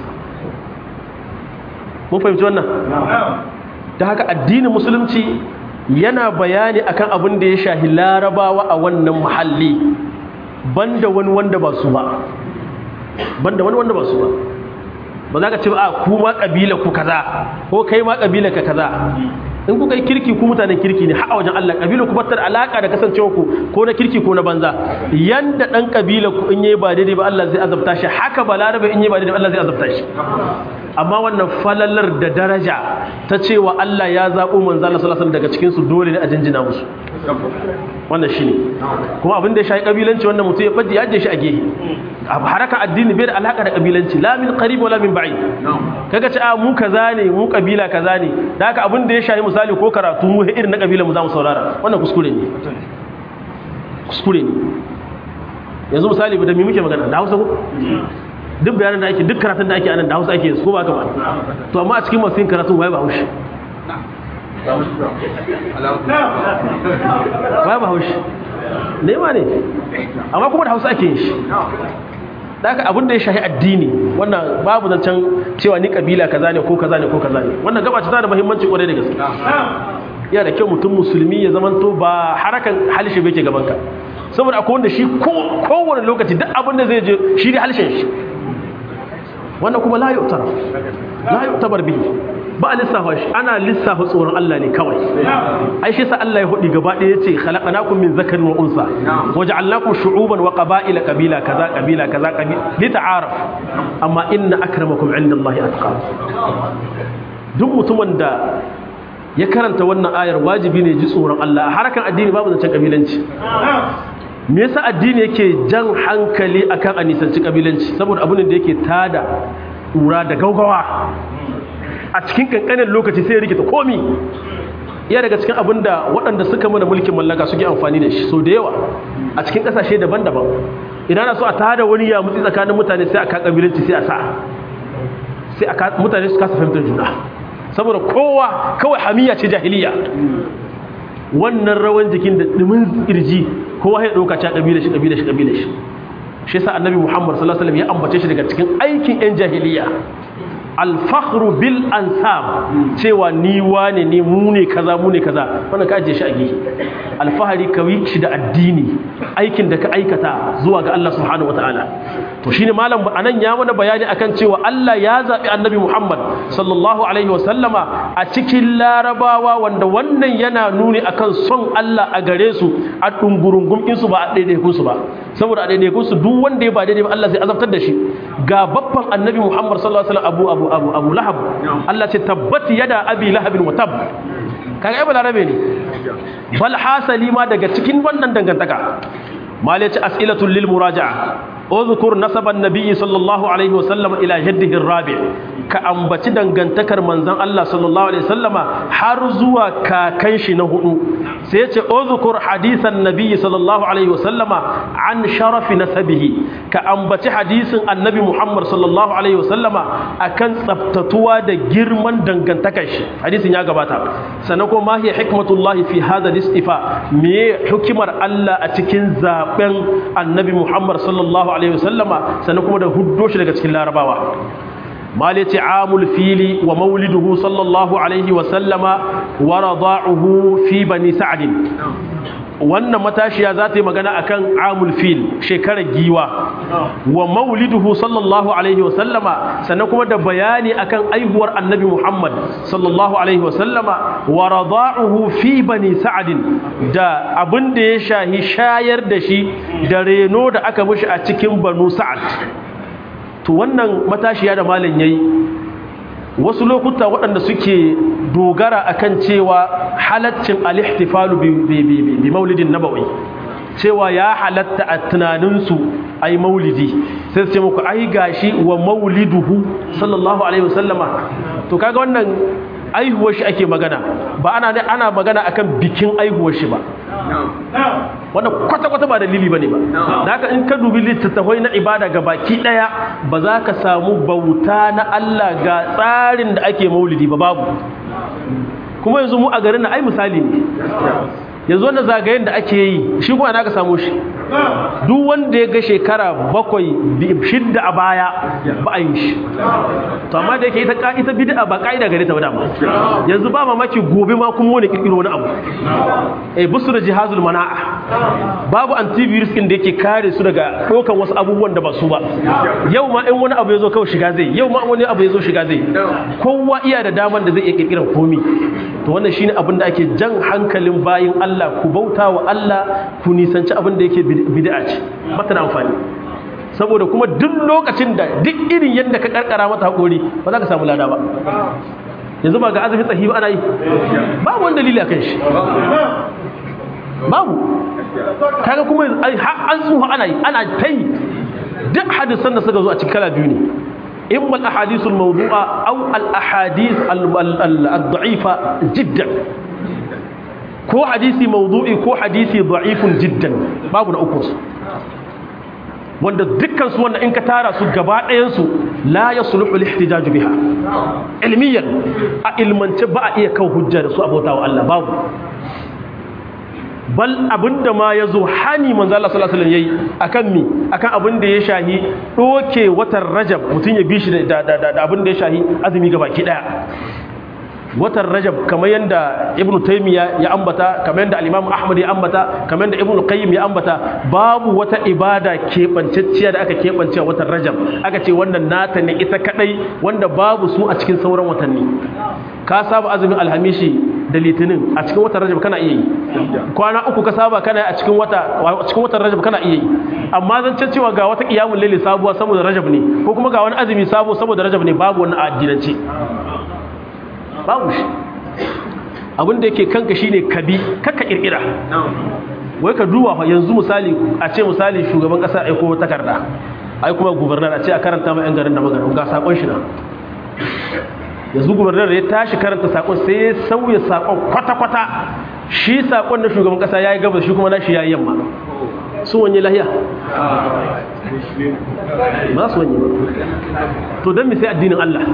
mun fahimci wannan ta haka addinin musulunci yana bayani akan abin da ya shahi larabawa a wannan muhalli banda wani wanda ba su ba banda wani wanda ba su ba ba za ka ce a ku ma kabila ku kaza ko kai ma kabila ka kaza in kuka yi kirki ku mutanen kirki ne har wajen Allah kabila ku batar alaka da kasancewa ku ko na kirki ko na banza yanda dan kabila ku in yayi ba daidai ba Allah zai azabta shi haka ba larabe in yayi ba daidai ba Allah zai azabta shi amma wannan falalar da daraja ta cewa Allah ya zaɓo manzo Allah sallallahu alaihi daga cikin su dole ne a jinjina musu wannan shine kuma abin da ya shafi kabilanci wannan mutum ya fadi ya je shi a gehe haraka addini bai da alaka da kabilanci la min qarib wala min ba'id kaga ce a mu kaza ne mu kabila kaza ne da haka abin da ya shafi misali ko karatu mu irin na kabilan mu za mu saurara wannan kuskure ne kuskure ne yanzu misali da me muke magana da Hausa ko duk bayanan da ake duk karatun da ake anan da Hausa ake ko ba ka ba to amma a cikin masu yin karatun waye ba Hausa waye ba Hausa ne ma ne amma kuma da Hausa ake yin shi daga abin da ya shahi addini wannan babu zancen cewa ni kabila kaza ne ko kaza ne ko kaza ne wannan gaba ta da muhimmanci kwarai da gaske yana da kyau mutum musulmi ya zamanto ba harakan halishe bai ke gaban ka saboda akwai wanda shi kowane lokaci duk abin da zai je shi ne halishin shi wannan kuma la yu'tar la yu'tabar bihi ba a lissafa shi ana lissafa tsoron Allah ne kawai ai shi sa Allah ya hudi gaba ɗaya yace khalaqnakum min zakarin wa unsa waja'alnakum shu'uban wa qaba'ila qabila kaza qabila kaza qabila lita'araf amma inna akramakum 'indallahi atqakum duk mutumin da ya karanta wannan ayar wajibi ne ji tsoron Allah a harakan addini babu zancen kabilanci me yasa addini yake jan hankali akan a nisanci kabilanci saboda abin da yake tada ƙura da gaugawa a cikin kankanin lokaci sai ya rikita komi iya daga cikin abin da waɗanda suka mana mulkin mallaka suke amfani da shi so da yawa a cikin ƙasashe daban-daban idan na so a tada wani ya mutsi tsakanin mutane sai a ka kabilanci sai a sa sai a mutane su kasa fahimtar juna saboda kowa kawai hamiya ce jahiliya wannan rawan jikin da dumin kirji kowa ya dauka ta kabila shi kabila shi kabila shi shi yasa annabi Muhammad sallallahu alaihi wasallam ya ambace shi daga cikin aikin yan jahiliya alfakhru bil ansab cewa ni wane ne mu ne kaza mu ne kaza wannan ka ajiye shi a gehe alfahari ka yi shi da addini aikin da ka aikata zuwa ga Allah subhanahu wataala to shine malam anan ya mana bayani akan cewa Allah ya zabi annabi Muhammad sallallahu alaihi wasallama a cikin larabawa wanda wannan yana nuni akan son Allah a gare su a dungurungum su ba a daidaikun su ba saboda a daidaikun su duk wanda ya ba daidai ba Allah zai azabtar da shi ga babban annabi Muhammad sallallahu alaihi wasallam abu abu abu abu lahab Allah ce tabbati yada abi lahabin wa tab kaga ai balarabe ne bal hasali ma daga cikin wannan dangantaka malaci as'ilatul lil muraja'a اذكر نسب النبي صلى الله عليه وسلم الى جده الرابع ka ambaci dangantakar manzon Allah sallallahu alaihi wasallama har zuwa kakan shi na hudu sai yace uzkur hadisan nabi sallallahu alaihi wasallama an sharafi nasabihi ka ambaci hadisin annabi Muhammad sallallahu alaihi wasallama akan tsaftatuwa da girman dangantakar shi hadisin ya gabata sannan kuma ma hiya hikmatullahi fi hadha istifa me hikimar Allah a cikin zaben annabi Muhammad sallallahu alaihi wasallama sannan kuma da huddo shi daga cikin larabawa مالتي عام الفيل ومولده صلى الله عليه وسلم ورضاعه في بني سعد wannan matashiya za ta yi magana akan amul fil shekarar giwa wa mauliduhu sallallahu alaihi wasallama sannan kuma da bayani akan aihuwar annabi muhammad sallallahu alaihi wasallama wa rada'uhu fi bani sa'adin da abin da ya shahi shayar da shi da reno da aka mishi a cikin banu sa'ad to wannan matashiya da malam yayi wasu lokuta waɗanda suke dogara akan cewa halaccin al-ihtifalu bi maulidin nabawi cewa ya halatta a tunaninsu ai maulidi sai su ce muku ai gashi wa mauliduhu sallallahu alaihi wasallama to kaga wannan aihuwar shi ake magana ba ana ana magana akan bikin aihuwar shi ba wannan kwata-kwata ba dalili bane ba da haka in ka dubi littattafai na ibada ga baki daya ba za ka samu bauta na Allah ga tsarin da ake maulidi ba babu kuma yanzu mu a garin na ai misali ne yanzu wannan zagayen da ake yi shi kuma ana ka samu shi duk wanda ya ga shekara bakwai shidda a baya ba a yi shi to amma da yake ita ita bid'a ba kaida gare ta ba dama yanzu ba mamaki gobe ma kuma wani kirkiro wani abu eh busu da jihazul mana'a babu antivirus din da yake kare su daga dokan wasu abubuwan da ba su ba yau ma in wani abu ya zo kawai shiga zai yau ma wani abu ya zo shiga zai kowa iya da daman da zai iya kirkiran komi to wannan shine abin da ake jan hankalin bayin Allah ku bauta wa Allah ku nisanci abin da yake bid'a ce mata da amfani saboda kuma duk lokacin da duk irin yadda ka karkara mata haƙori ba za ka samu lada ba yanzu ba ga azumin tsahi ba ana yi babu wani dalili a kan shi babu kaga kuma an tsuha ana yi ana ta yi duk hadisan da suka zo a cikin kala biyu ne imma al-ahadith al-mawdu'a aw al-ahadith al-da'ifa jiddan ko hadisi mawdu'i ko hadisi da'ifun jiddan babu na uku wanda dukkan su wanda in ka tara su gaba ɗayan su la yasluhu al-ihtijaj biha ilmiyan a ilmance ba a iya kawo hujja da su abautawa Allah babu bal abinda ma ya zo hani manzo Allah sallallahu alaihi wasallam yayi akan mi akan abin da ya shahi doke watan Rajab mutun ya bi shi da da abin da ya shahi azumi gabaki daya watan Rajab kamar yanda Ibn Taymiyyah ya ambata kamar yanda al-Imam Ahmad ya ambata kamar yanda Ibn Qayyim ya ambata babu wata ibada kebancacciya da aka kebance watan Rajab aka ce wannan nata ne ita kadai wanda babu su a cikin sauran watanni ka saba azumin alhamishi da litinin a cikin watan rajab kana iya yi kwana uku ka saba kana a cikin wata a cikin watan rajab kana iya yi amma zan ce cewa ga wata qiyamul layli sabuwa saboda rajab ne ko kuma ga wani azumi sabo saboda rajab ne babu wannan addinance babu shi abin da yake kanka shine kabi kakka kirkira wai ka duba fa yanzu misali a ce misali shugaban kasa ai ko takarda ai kuma gubernar a ce a karanta ma yan garin da magana ga sakon shi na yanzu gubernar ya tashi karanta sakon sai ya sauya sakon kwata-kwata shi sakon na shugaban kasa ya yi gabas shi kuma na shi ya yi yamma su wanye lahiya ba su wanye ba to don mi sai addinin Allah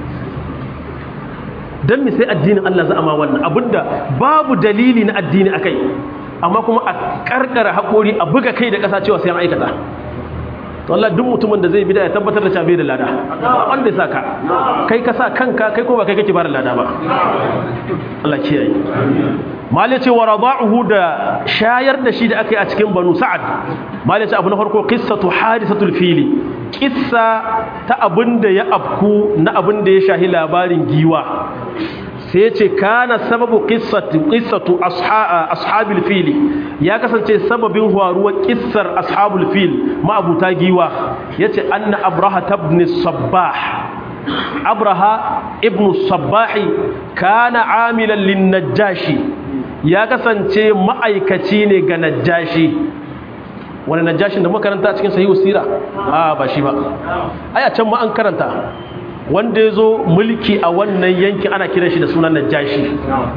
don mi sai addinin Allah za a ma wannan abinda babu dalili na addini akai amma kuma a karkara haƙori a buga kai da ƙasa cewa sai an aikata to Allah duk mutumin da zai bida ya tabbatar da cabe da lada wanda ya saka kai ka sa kanka kai ko ba kai kake ba da lada ba Allah kiyaye mali ce wa rada'uhu da shayar da shi da aka yi a cikin banu sa'ad mali ce abu na farko qissatu hadisatul fili kissa ta abin da ya afku na abin da ya shahi labarin giwa sai ce kana sababu qissatu qissatu ashabil fil ya kasance sababin faruwar kissar ashabul fil ma'abuta giwa yace anna abraha ibn sabbah abraha ibn sabbah kana amilan lin najashi ya kasance ma'aikaci ne ga najashi wani najashin da muka karanta a cikin sahihu sira a ba shi ba ai a can ma an karanta wanda ya zo mulki a wannan yankin ana kiran shi da sunan najashi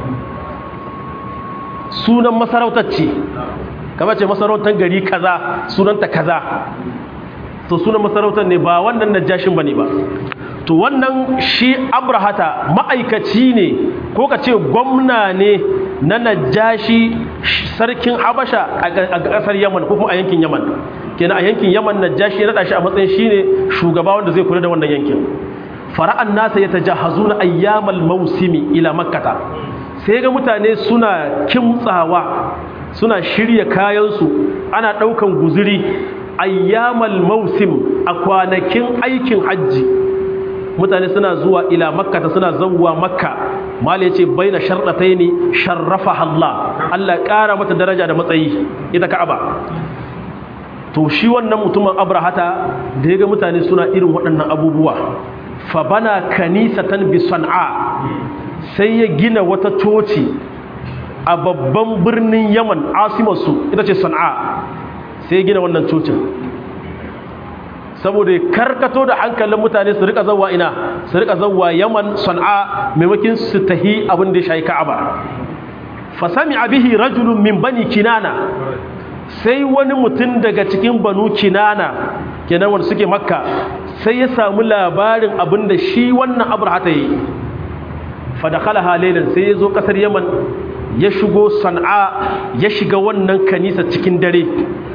sunan masarautar ce kama ce masarautar gari kaza sunanta kaza to sunan masarautar ne ba wannan najashin ba ne ba to wannan shi abrahata ma'aikaci ne ko ka ce gwamna ne na najashi sarkin habasha a ƙasar yaman ko kuma a yankin yaman kenan a yankin yaman najashi ya naɗa shi a matsayin shine shugaba wanda zai kula da wannan yankin fara'an nasa ya tajahazuna ayyamal mausimi ila makkata sai ga mutane suna kimtsawa suna shirya kayansu ana ɗaukan guzuri ayyamal mausim a kwanakin aikin hajji mutane suna zuwa ila makkata suna zawwa makka mala yace baina sharɗataini sharrafa Allah Allah ƙara mata daraja da matsayi ita ka'aba to shi wannan mutumin abrahata da ya ga mutane suna irin waɗannan abubuwa fabana kanisatan bi san'a sai ya gina wata coci a babban birnin yaman asimarsu ita ce san'a sai ya gina wannan cocin saboda ya karkato da hankalin mutane su rika zawa ina su rika zawa yaman san'a maimakin su tahi abin da ya shayi ka'aba fasami abihi rajulun min bani kinana sai wani mutum daga cikin banu kinana kenan wanda suke makka sai ya samu labarin abin da shi wannan abrahata yi fadakala halailan sai ya zo kasar yaman ya shigo san'a ya shiga wannan kanisa cikin dare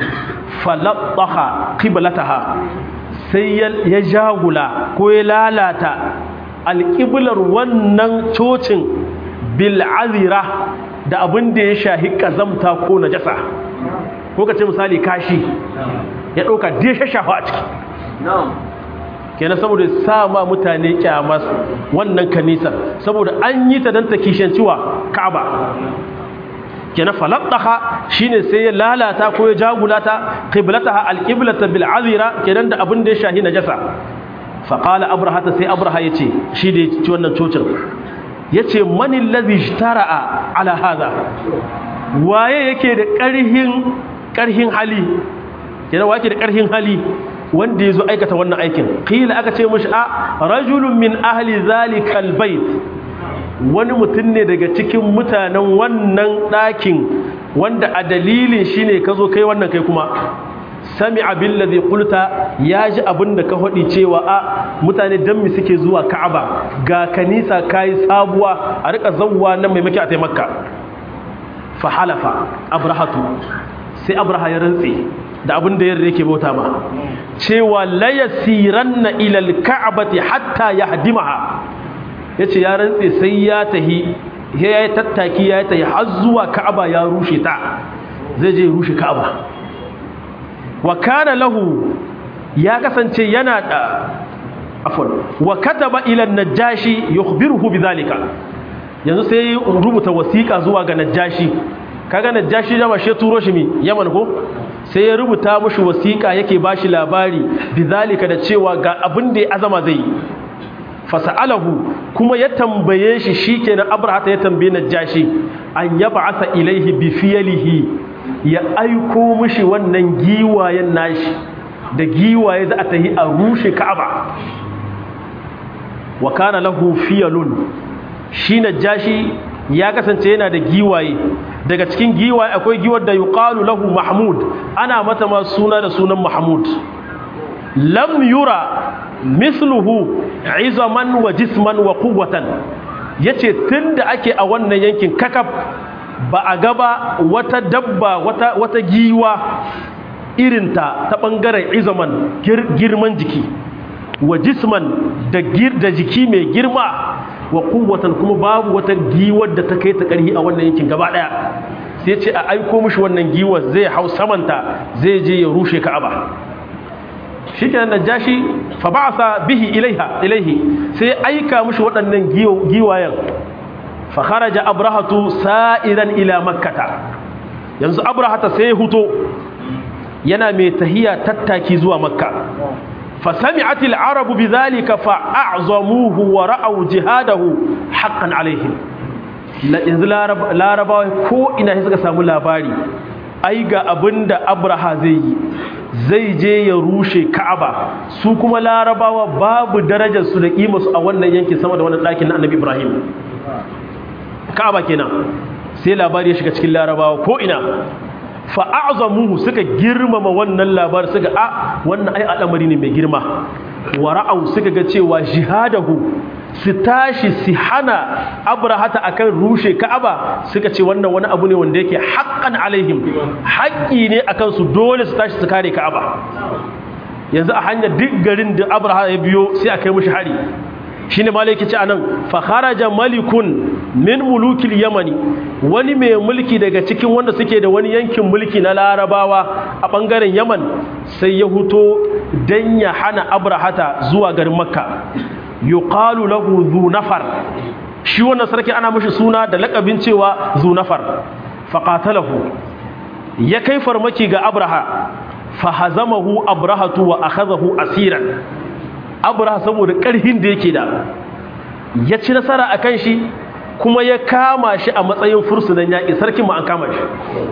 falattaha qiblataha sai ya jagula ko ya lalata alƙiblar wannan cocin bil'azira da abin da ya shahi ƙazamta ko najasa ko ka ce misali kashi ya ɗauka da ya shashafa a ciki kenan saboda sa ma mutane kyamas wannan kanisar saboda an yi ta don ta kishanciwa ka'aba kenan falattaha shine sai ya lalata ko ya jagulata qiblataha alqiblata bil azira kenan da abin da ya shahi najasa fa qala abraha sai abraha yace shi da ci wannan cocin yace man allazi ishtara'a ala hada waye yake da karhin karhin hali kenan waye yake da karhin hali wanda yazo aikata wannan aikin qila aka ce mishi a rajulun min ahli zalikal bait wani mutum ne daga cikin mutanen wannan ɗakin wanda a dalilin shi ne ka zo kai wannan kai kuma sami abin da zai kulta ya ji abin da ka haɗi cewa a mutane don mi suke zuwa ka'aba ga kanisa ka yi sabuwa a rika zauwa nan mai maki a taimaka fahalafa abrahatu sai abraha ya rantse da abin da yarda yake bauta ma cewa la yasiranna ila alka'bati hatta yahdimaha yace ya rantse sai ya tahi ya yi tattaki ya tahi har zuwa ka'aba ya rushe ta zai je rushe ka'aba wa kana lahu ya kasance yana da afwan wa kataba ila an-najashi yukhbiruhu bidhalika yanzu sai rubuta wasiƙa zuwa ga najashi kaga najashi da mashe turo shi mi yaman ko sai ya rubuta mushi wasiƙa yake bashi labari bidhalika da cewa ga abin da ya azama zai fasa'alahu kuma ya tambaye shi shikenan abrahata ya tambaye najashi an yab'atha ilaihi bi fiyalihi ya aiko mushi wannan giwayen nashi da giwaye za a tahi a rushe ka'aba wa kana lahu fiyalun shi najashi ya kasance yana da giwaye daga cikin giwaye akwai giwar da yuqalu lahu mahmud ana mata ma suna da sunan mahmud lam yura misluhu izaman wa jisman wa quwwatan yace tunda ake a wannan yankin kakab ba a gaba wata dabba wata wata giwa irinta ta bangaren izaman girman jiki wa jisman da gir da jiki mai girma wa quwwatan kuma babu wata giwar da ta kai ta karhi a wannan yankin gaba daya sai ce a aiko mishi wannan giwar zai hau samanta zai je ya rushe ka'aba shikenan najashi fa ba'atha bihi ilaiha ilaihi sai aika mushi waɗannan giwayen fa kharaja abrahatu sa'iran ila makkata yanzu abrahata sai huto yana mai tahiya tattaki zuwa makka fa sami'at al-arabu bidhalika fa a'zamuhu wa ra'aw jihadahu haqqan alaihim yanzu larabawa ko ina suka samu labari ai ga abinda abraha zai yi zai je ya rushe ka'aba su kuma larabawa babu darajar su da su a wannan yankin sama da wannan ɗakin na annabi ibrahim ka'aba kenan sai labari ya shiga cikin larabawa ko ina fa'azamuhu suka girmama wannan labar suka a wannan ai al'amari ne mai girma wa ra'au suka ga cewa jihadahu su tashi su hana abrahata akan rushe ka'aba suka ce wannan wani abu ne wanda yake haqqan alaihim haƙƙi ne akan su dole su tashi su kare ka'aba yanzu a hanyar duk garin da abraha ya biyo sai a kai mushi hari shine malaki ce anan fa kharaja malikun min mulukil yamani wani mai mulki daga cikin wanda suke da wani yankin mulki na larabawa a bangaren yaman sai ya huto dan ya hana abrahata zuwa garin makka yuqalu lahu zu nafar shi wannan sarki ana mishi suna da lakabin cewa zu nafar faqatalahu ya kai farmaki ga abraha fahazamahu abrahatu wa akhadahu asiran abraha saboda karhin da yake da ya ci nasara akan shi kuma ya kama shi a matsayin fursunan yaƙi sarkin ma an kama shi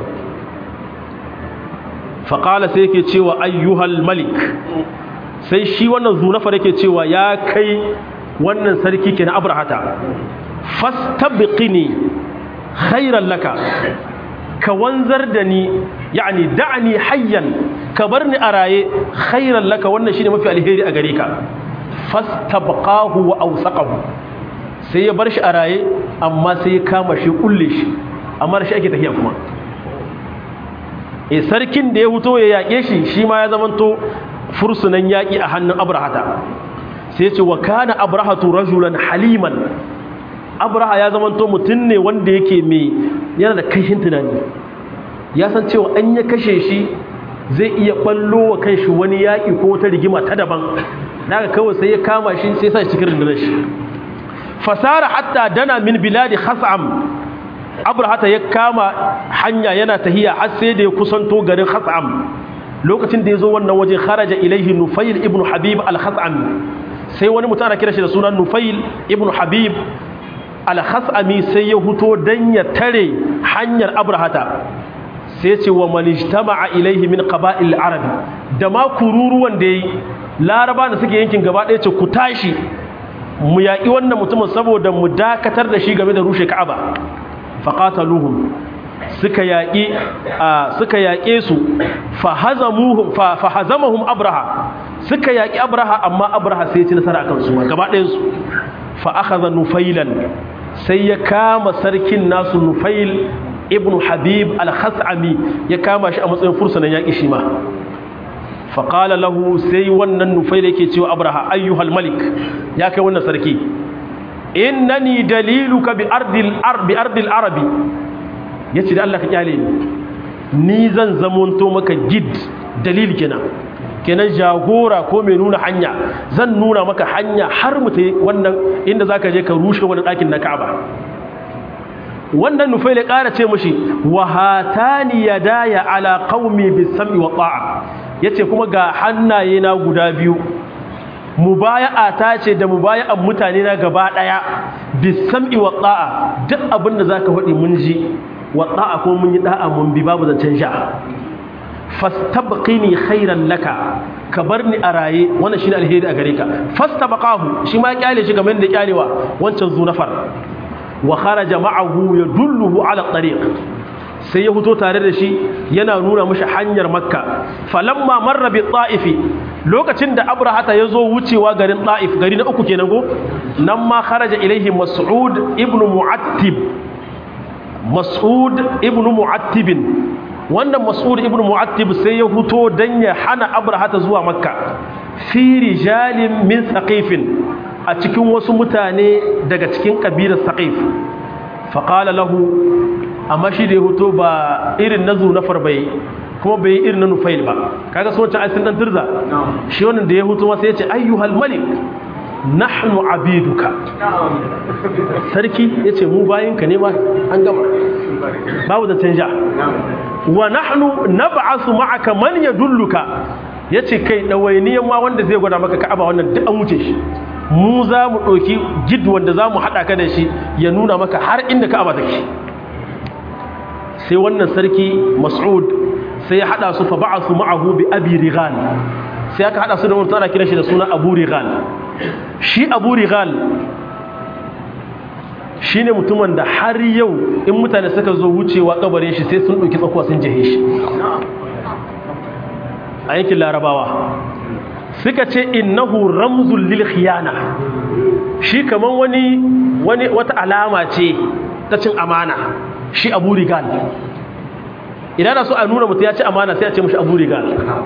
faƙala sai yake cewa ayyuhal malik sai shi wannan zunafar yake cewa ya kai wannan sarki ke na abrahata fastabiqini khairan laka ka wanzar da ni yani da'ani hayyan ka bar ni a raye khairan laka wannan shine mafi alheri a gare ka fastabqahu wa awsaqahu sai ya bar shi a raye amma sai ya kama shi kulle shi amma shi ake tafiya kuma eh sarkin da ya huto ya yake shi shi ma ya zamanto fursunan yaki a hannun abrahata sai ya ce wa kana abrahatu rajulan haliman abraha ya zamanto mutum ne wanda yake mai yana da kashin tunani ya san cewa an ya kashe shi zai iya ballo wa kanshi wani yaƙi ko wata rigima ta daban daga kawai sai ya kama shi sai sa shi cikin rundunar shi fasara hatta dana min biladi khas'am abrahata ya kama hanya yana tahiya har sai da ya kusanto garin khatsam lokacin da ya zo wannan waje kharaja ilaihi nufail ibn habib al-khatsami sai wani mutum ana kira shi da sunan nufail ibn habib al-khatsami sai ya huto dan ya tare hanyar abrahata sai ce wa manijtama'a ilaihi min qaba'il arabi da ma kururuwan da yayi laraba da suke yankin gaba ɗaya ce ku tashi mu yaƙi wannan mutumin saboda mu dakatar da shi game da rushe ka'aba faqataluhum suka yaƙi suka yaƙe su fahazamuhum fahazamahum abraha suka yaƙi abraha amma abraha sai ya ci nasara akan su gaba ɗayan su fa akhadha nufailan sai ya kama sarkin nasu nufail ibn habib al-khas'ami ya kama shi a matsayin fursunan yaƙi shi ma faƙala lahu sai wannan nufai da yake cewa abraha ayyuhal malik ya kai wannan sarki innani daliluka bi ardil arbi ardil arabi yace da Allah ka kyale ni ni zan zamonto maka gid dalil kenan kenan jagora ko mai nuna hanya zan nuna maka hanya har mu wannan inda zaka je ka rushe wani ɗakin na Ka'aba wannan nufai da ƙara ce mashi wa hatani yadaya ala qaumi bis-sam'i wa ta'a yace kuma ga hannaye na guda biyu mubaya'a ta ce da mubaya'an mutane na gaba daya bis-sam'i wa ta'a duk abin da zaka faɗi mun ji wa ta'a ko mun yi da'a mun bi babu zancen sha fastabqini khairan laka ka bar ni a raye wannan shine alheri a gare ka fastabaqahu shi ma kyale shi kamar da kyalewa wancan zunafar wa kharaja ma'ahu yadulluhu ala tariq sai ya fito tare da shi yana nuna mashi hanyar makka falamma marra bi ta'ifi lokacin da abrahata ya zo wucewa garin ta'if gari na uku kenan go nan ma kharaja ilaihi mas'ud ibn mu'attib mas'ud ibn mu'attib wannan mas'ud ibn mu'attib sai ya fito dan ya hana abrahata zuwa makka fi rijalin min thaqifin a cikin wasu mutane daga cikin kabilar saqif faƙala lahu amma shi da ya hoto ba irin na zunafar bai kuma bai yi irin na nufail ba kaga so wancan aisin dan turza shi wannan da ya hoto masa ya ce ayyuhal malik nahnu abiduka sarki ya ce mu bayinka ne ma an gama babu da canja wa nahnu nab'asu ma'aka man yadulluka yace kai dawainiyan ma wanda zai gwada maka ka'aba wannan duk an wuce shi mu za mu ɗauki gid wanda za mu haɗa ka da shi ya nuna maka har inda ka'aba take sai wannan sarki mas'ud sai ya haɗa su fa ba'asu ma'ahu bi abi rigal sai aka haɗa su da wani tsara kira shi da suna abu rigal shi abu rigal shi ne mutumin da har yau in mutane suka zo wucewa kabarin shi sai sun ɗauki tsakuwa sun jihe shi a yankin larabawa suka ce innahu ramzul lil khiyana shi kaman wani wani wata alama ce ta cin amana shi abu rigal idan da so a nuna mutum ya ci amana sai a ce mashi abu rigal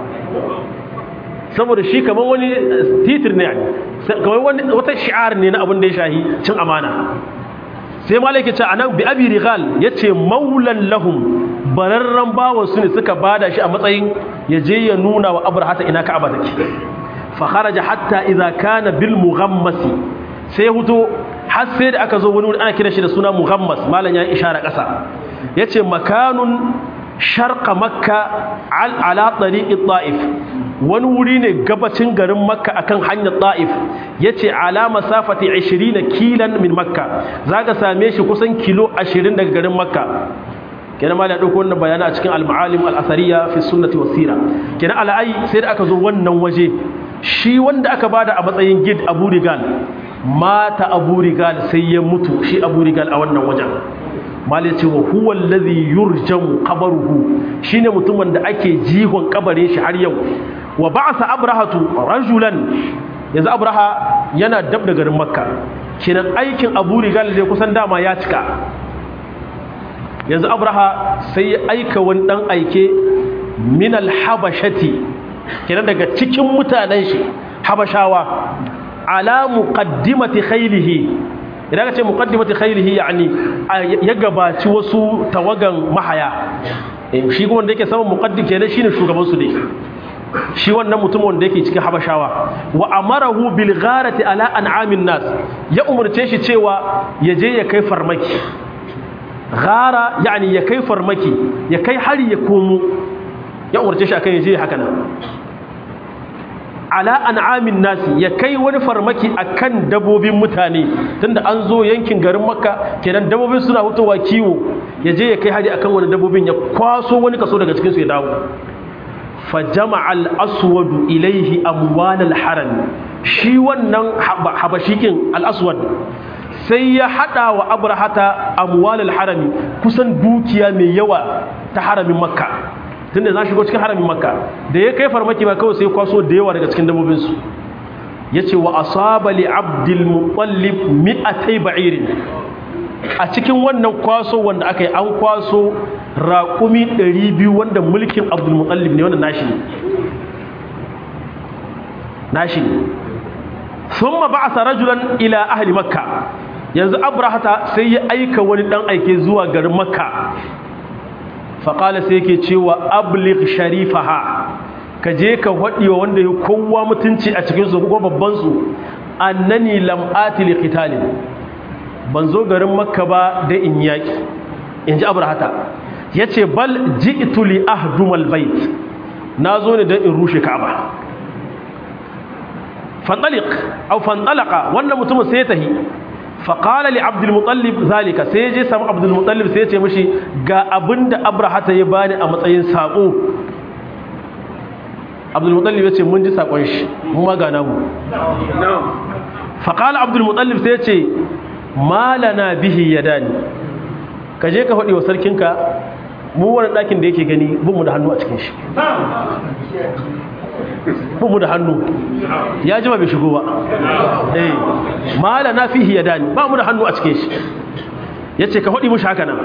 saboda shi kaman wani titir ne kamar wani wata shi'ar ne na abin da ya shahi cin amana sai malaki ce anan bi abi rigal yace maulan lahum bararran bawan su ne suka bada shi a matsayin ya je ya nuna wa abrahata ina ka'aba take fa kharaja hatta idza kana bil mughammasi sai ya huto har sai da aka zo wani wuri ana kira shi da suna mughammas malan ya ishara kasa yace makanun sharqa makka al ala tariqi ta'if wani wuri ne gabacin garin makka akan hanyar ta'if yace ala masafati 20 kilan min makka zaka same shi kusan kilo 20 daga garin makka kenan ma da dauko wannan bayana a cikin al-ma'alim al-athariya fi sunnati was sira kenan al'ai sai da aka zo wannan waje shi wanda aka bada a matsayin gid Abu Rigal mata Abu Rigal sai ya mutu shi Abu Rigal a wannan wajen malai ce wa huwa allazi yurjamu qabruhu shine mutumin da ake jihon kabarin shi har yau wa ba'sa abrahatu rajulan yanzu abraha yana dab da garin makka kenan aikin Abu Rigal ne kusan dama ya cika yanzu abraha sai ya aika wani dan aike min al-habashati kenan daga cikin mutanen shi habashawa ala muqaddimati khaylihi idan ka ce muqaddimati khaylihi yani ya gabaci wasu tawagan mahaya shi kuma wanda yake saman muqaddim kenan shine shugaban su ne shi wannan mutum wanda yake cikin habashawa wa amarahu bil gharati ala an'amin nas ya umurce shi cewa ya je ya kai farmaki gara yani ya kai farmaki ya kai hari ya komo ya umarce shi akan yaje haka nan ala an'amin nasi ya kai wani farmaki akan dabobin mutane tunda an zo yankin garin makka kenan dabobin suna hutowa kiwo ya je ya kai hari akan wani dabobin ya kwaso wani kaso daga cikin su ya dawo fa jama'al aswadu ilaihi amwalal haram shi wannan habashikin al aswad sai ya hada wa abrahata amwalal harami kusan dukiya mai yawa ta haramin makka tunda za shigo cikin haramin makka da ya kai farmaki ba kawai sai kwaso da yawa daga cikin dabobinsu ya ce wa asaba li abdul mutallib mi'atai ba'irin a cikin wannan kwaso wanda aka yi an kwaso raƙumi 200 wanda mulkin abdul mutallib ne wanda nashi ne nashi ne thumma ba'atha rajulan ila ahli makka yanzu abrahata sai ya aika wani dan aike zuwa garin makka faƙala sai yake cewa ablik sharifaha ka je ka waɗewa wanda ya kowa mutunci a cikinsu ko babbansu annani lam'ati li qitalin ban zo garin makka ba da in yaƙi in ji abrahata ya ce bal ji'tu li ahdumal bait na zo ne don in rushe ka'aba fantalik au fantalaka wannan mutumin sai ya tahi faƙala li abdulmutallib zalika sai je samu abdulmutallib sai ce mashi ga abinda abrahata ya bani a matsayin saƙo abdulmutallib ya ce mun ji saƙon shi mun ma gana mu faƙala abdulmutallib sai ce malana bihi ya dani ka je ka faɗi wa sarkinka mu wani ɗakin da yake gani bin mu da hannu a cikin shi bubu da hannu ya jima bai shigo ba eh mala na fihi ya dani ba mu da hannu a cikin shi yace ka hodi mushi haka nan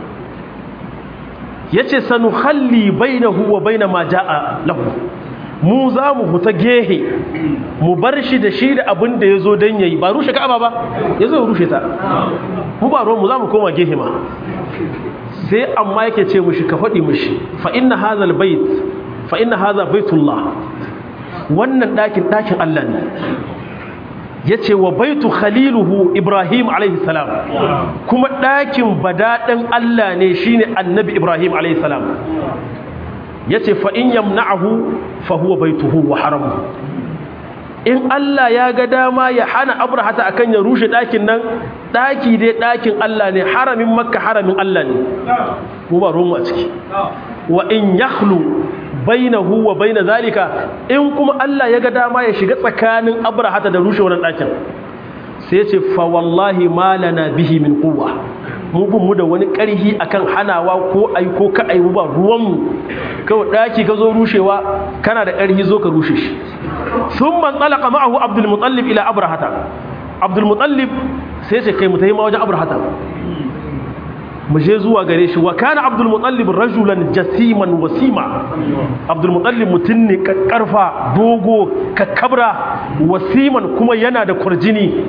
yace sanuhalli bainahu wa baina ma jaa lahu mu za mu huta gehe mu bar shi da shi da abin da ya zo don yayi ba rushe ka'aba ba ya zo ya rushe ta mu ba ruwan mu za mu koma gehe ma sai amma yake ce mushi ka faɗi mushi fa inna hazal bait fa inna haza baitullah wannan ɗakin ɗakin Allah ne ya ce wa baitu khaliluhu ibrahim salam kuma ɗakin badaɗin Allah ne shine annabi ibrahim salam ya ce fa'in yamna'ahu fa huwa baituhu wa haramu in Allah ya ga dama ya hana abrahata akan ya rushe ɗakin nan ɗaki dai ɗakin Allah ne haramin makka haramin Allah ne mu ba ruwan a ciki wa in yakhlu bainahu wa baina zalika in kuma Allah ya ga dama ya shiga tsakanin abrahata da rushe wannan ɗakin sai ya ce fa wallahi ma lana bihi min quwwa mu bin mu da wani ƙarhi akan hanawa ko ai ko ka ai ba ruwan mu kawai ɗaki ka zo rushewa kana da ƙarhi zo ka rushe shi thumma talaqa ma'ahu abdul mutallib ila abrahata abdul mutallib sai ce kai mu tayi ma wajen abrahata mu je zuwa gare shi wa kana abdul mutallib rajulan jasiman wasima abdul mutallib mutun ne karfa dogo kakkabra wasiman kuma yana da kurjini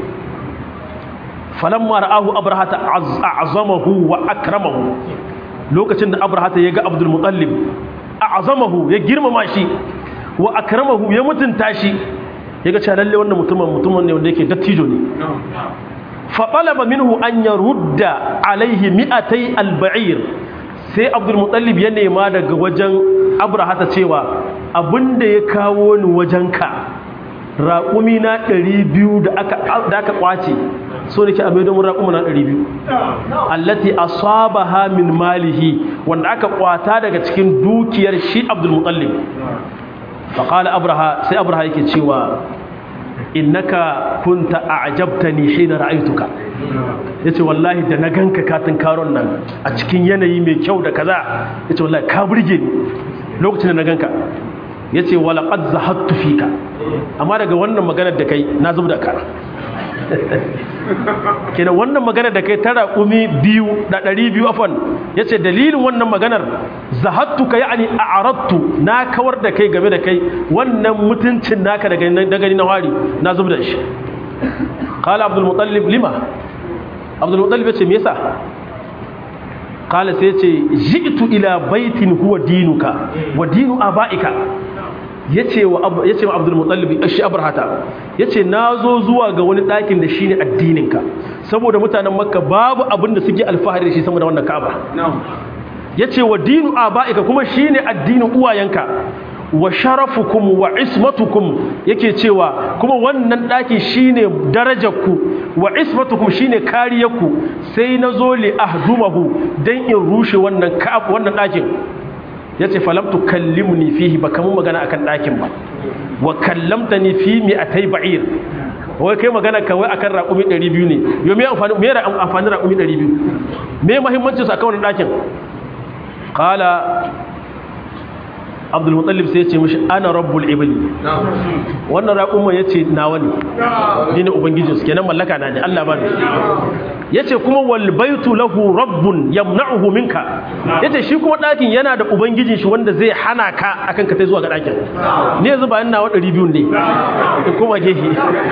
falamma ra'ahu abrahata a'zamahu wa akramahu lokacin da abrahata ya ga abdul mutallib a'zamahu ya girmama shi wa akramahu ya mutunta shi yaga cewa lalle wannan mutumin mutumin ne wanda yake dattijo ne faɓalaba minhu an ya rudda alaihi mi'atai alba'ir sai abdulmutallib ya nema daga wajen abrahata cewa abinda ya kawo ni wajenka raƙumi na 200 da aka ƙwace so da ke a maido mun raƙumi na 200 allati asabaha min malihi wanda aka ƙwata daga cikin dukiyar shi abdulmutallib faƙala abraha sai abraha yake cewa innaka kunta a'jabtani hina ra'aytuka yace wallahi da na ganka katin karon nan a cikin yanayi mai kyau da kaza yace wallahi ka burge ni lokacin da na ganka yace wala qad zahattu fika amma daga wannan maganar da kai na zubda ka kenan wannan maganar da kai tara kumi biyu da ɗari biyu afon ya ce dalilin wannan maganar zahattu ka ya'ani a arattu na kawar da kai game da kai wannan mutuncin naka da gani na wari na zub da shi kala abdulmutallib lima abdulmutallib ya ce me yasa kala sai ce ji'tu ila baitin huwa dinuka wa dinu aba'ika yace wa yace wa Abdul Muttalib shi Abrahata yace nazo zuwa ga wani ɗakin da shine addinin ka saboda mutanen Makka babu abin da suke alfahari da shi sama da wannan Ka'aba yace wa dinu abaika kuma shine addinin uwayenka wa sharafukum wa ismatukum yake cewa kuma wannan daki shine darajarku wa ismatukum shine kariyarku sai nazo li ahdumahu dan in rushe wannan ka'ab wannan dakin yace falam tukallimni fihi baka mun magana akan dakin ba wa kallamtani fi mi'atay ba'ir wai kai magana kawai akan raƙumi 200 ne yo me amfani me amfani raƙumi 200 me muhimmancin sa akan wannan dakin qala abdulmutallib sai ya ce mashi ana rabbul ibli wannan raƙumma ya ce nawa ne ni ne ubangijinsu kenan mallaka na ne allah ba ne ya ce kuma wal baitu lahu rabbun yamna'uhu minka ya ce shi kuma ɗakin yana da ubangijin shi wanda zai hana ka akan ka tai zuwa ga ɗakin ni yanzu ba nawa ɗari biyu ne in kuma gehe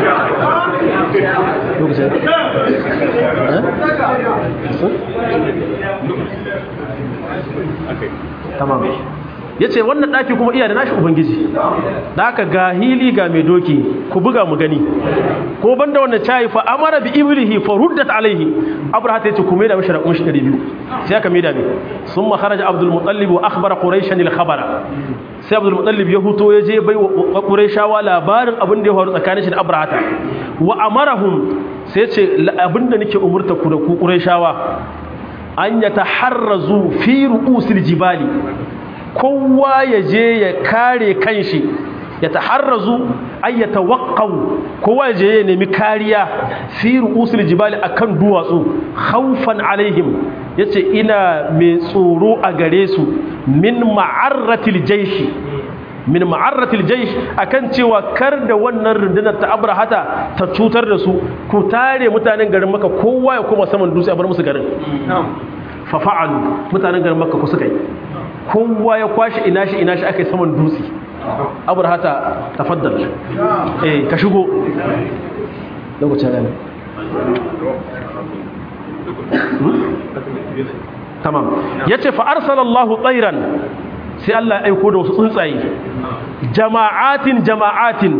tamam ya ce wannan ɗaki kuma iya da nashi ubangiji da aka ga hili ga mai doki ku buga mu gani ko banda wannan cayi fa amara bi iblihi fa ruddat alaihi abraha ta yace ku mai da mashi raƙun shi 200 sai aka mai da mai sun ma kharaja abdul mutallib wa akhbara quraishan al khabara sai abdul mutallib ya huto ya je bai wa quraishawa labarin abin da ya faru tsakanin shi da abraha wa amarahum sai ce abin da nake umurta ku da ku quraishawa an yataharrazu fi ru'usil jibali kowa ya je ya kare kanshi ya taharrazu ay ya tawaqqaw kowa ya je ya nemi kariya fi ru'usil jibali akan duwatsu khawfan alaihim yace ina mai tsoro a gare su min ma'arratil jayshi min ma'arratil jaysh akan cewa kar da wannan rundunar ta abrahata ta cutar da su ku tare mutanen garin maka kowa ya koma saman dutse a bar musu garin fa fa'alu mutanen garin maka ku suka yi kowa ya kwashi ina shi ina shi aka yi saman dutse abrahata tafaddal eh ka shigo lokacin rana tamam yace fa arsalallahu tsairan sai Allah ya aiko da wasu tsuntsaye jama'atin jama'atin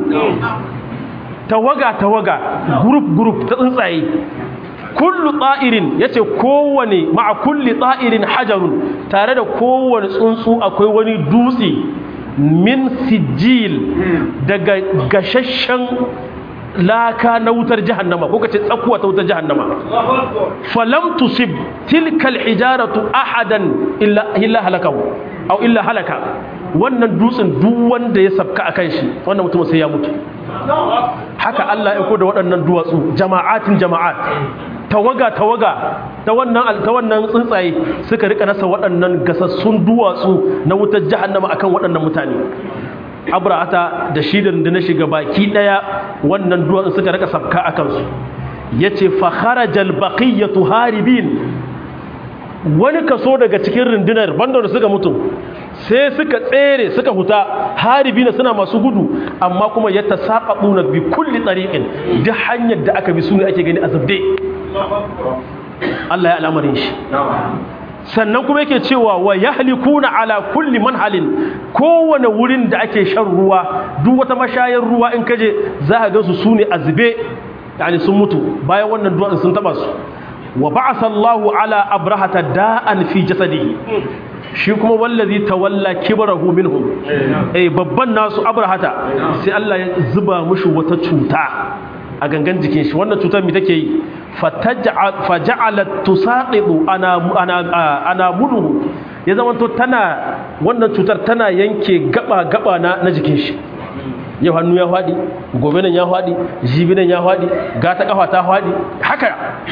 tawaga tawaga group group ta tsuntsaye kullu ta'irin yace kowane ma'a kulli ta'irin hajarun tare da kowane tsuntsu akwai wani dutse min sijil daga gashashen laka na wutar jahannama ko kace tsakuwa ta wutar jahannama falam tusib tilka alhijaratu ahadan illa illa halakahu aw illa halaka wannan dutsen duk wanda ya sabka akan shi wannan mutum sai ya mutu haka Allah ya ko da waɗannan duwatsu jama'atin jama'at tawaga tawaga ta wannan ta wannan tsuntsaye suka rika nasa waɗannan gasassun duwatsu na wutar jahannama akan waɗannan mutane abrahata da shi da na shiga baki daya wannan duwatsu suka rika sabka akan su yace fa kharajal baqiyatu haribin wani kaso daga cikin rundunar banda da suka mutu sai suka tsere suka huta haribina suna masu gudu amma kuma ya tasaqabuna bi kulli tariqin duk hanyar da aka bi su ne ake gani azabde Allah ya al'amarin shi sannan kuma yake cewa wa yahlikuna ala kulli manhalin kowane wurin da ake shan ruwa duk wata mashayar ruwa in kaje za ka ga su sune azbe yani sun mutu bayan wannan duwan sun taba su wa ba'atha Allahu ala abrahata da'an fi jasadihi shi kuma wallazi tawalla kibrahu minhum eh babban nasu abrahata sai Allah ya zuba mushi wata cuta a gangan jikin shi wannan cutar mi take yi faja'alat tusaqidu ana ana ana mudu ya zama to tana wannan cutar tana yanke gaba gaba na na jikin shi yau hannu ya fadi gobe nan ya fadi jibi nan ya fadi gata kafa ta fadi haka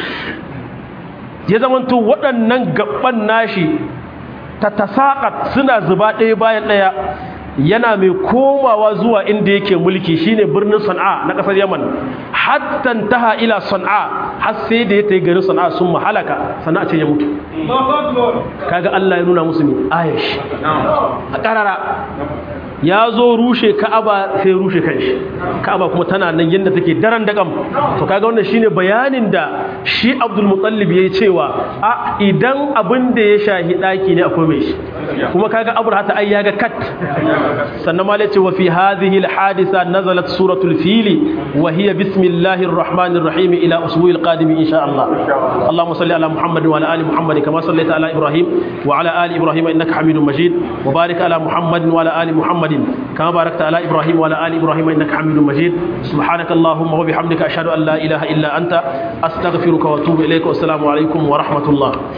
ya zama to waɗannan gaban nashi ta tasaqat suna zuba ɗaya bayan ɗaya yana mai komawa zuwa inda yake mulki shine birnin Sana'a na kasar Yaman hatta taha ila Sana'a har sai da ya tayi garin Sana'a sun mahalaka Sana'a ce ya mutu kaga Allah ya nuna musu ne ayash a karara ya zo rushe Ka'aba sai rushe kanshi Ka'aba kuma tana nan yanda take daren dagam to kaga wannan shine bayanin da shi Abdul Muttalib yayi cewa a idan abin da ya shahi daki ne akwai mai shi kuma kaga abraha ta ai yaga kat sannan ma ce wa fi hadhihi alhadisa nazalat suratul fil wa hiya bismillahir rahmanir rahim ila usbu'il qadim insha Allah اللهم صل على محمد وعلى ال محمد كما صليت على ابراهيم وعلى ال ابراهيم انك حميد مجيد وبارك على محمد وعلى ال محمد كما باركت على ابراهيم وعلى ال ابراهيم انك حميد مجيد سبحانك اللهم وبحمدك اشهد ان لا اله الا انت استغفرك واتوب اليك والسلام عليكم ورحمه الله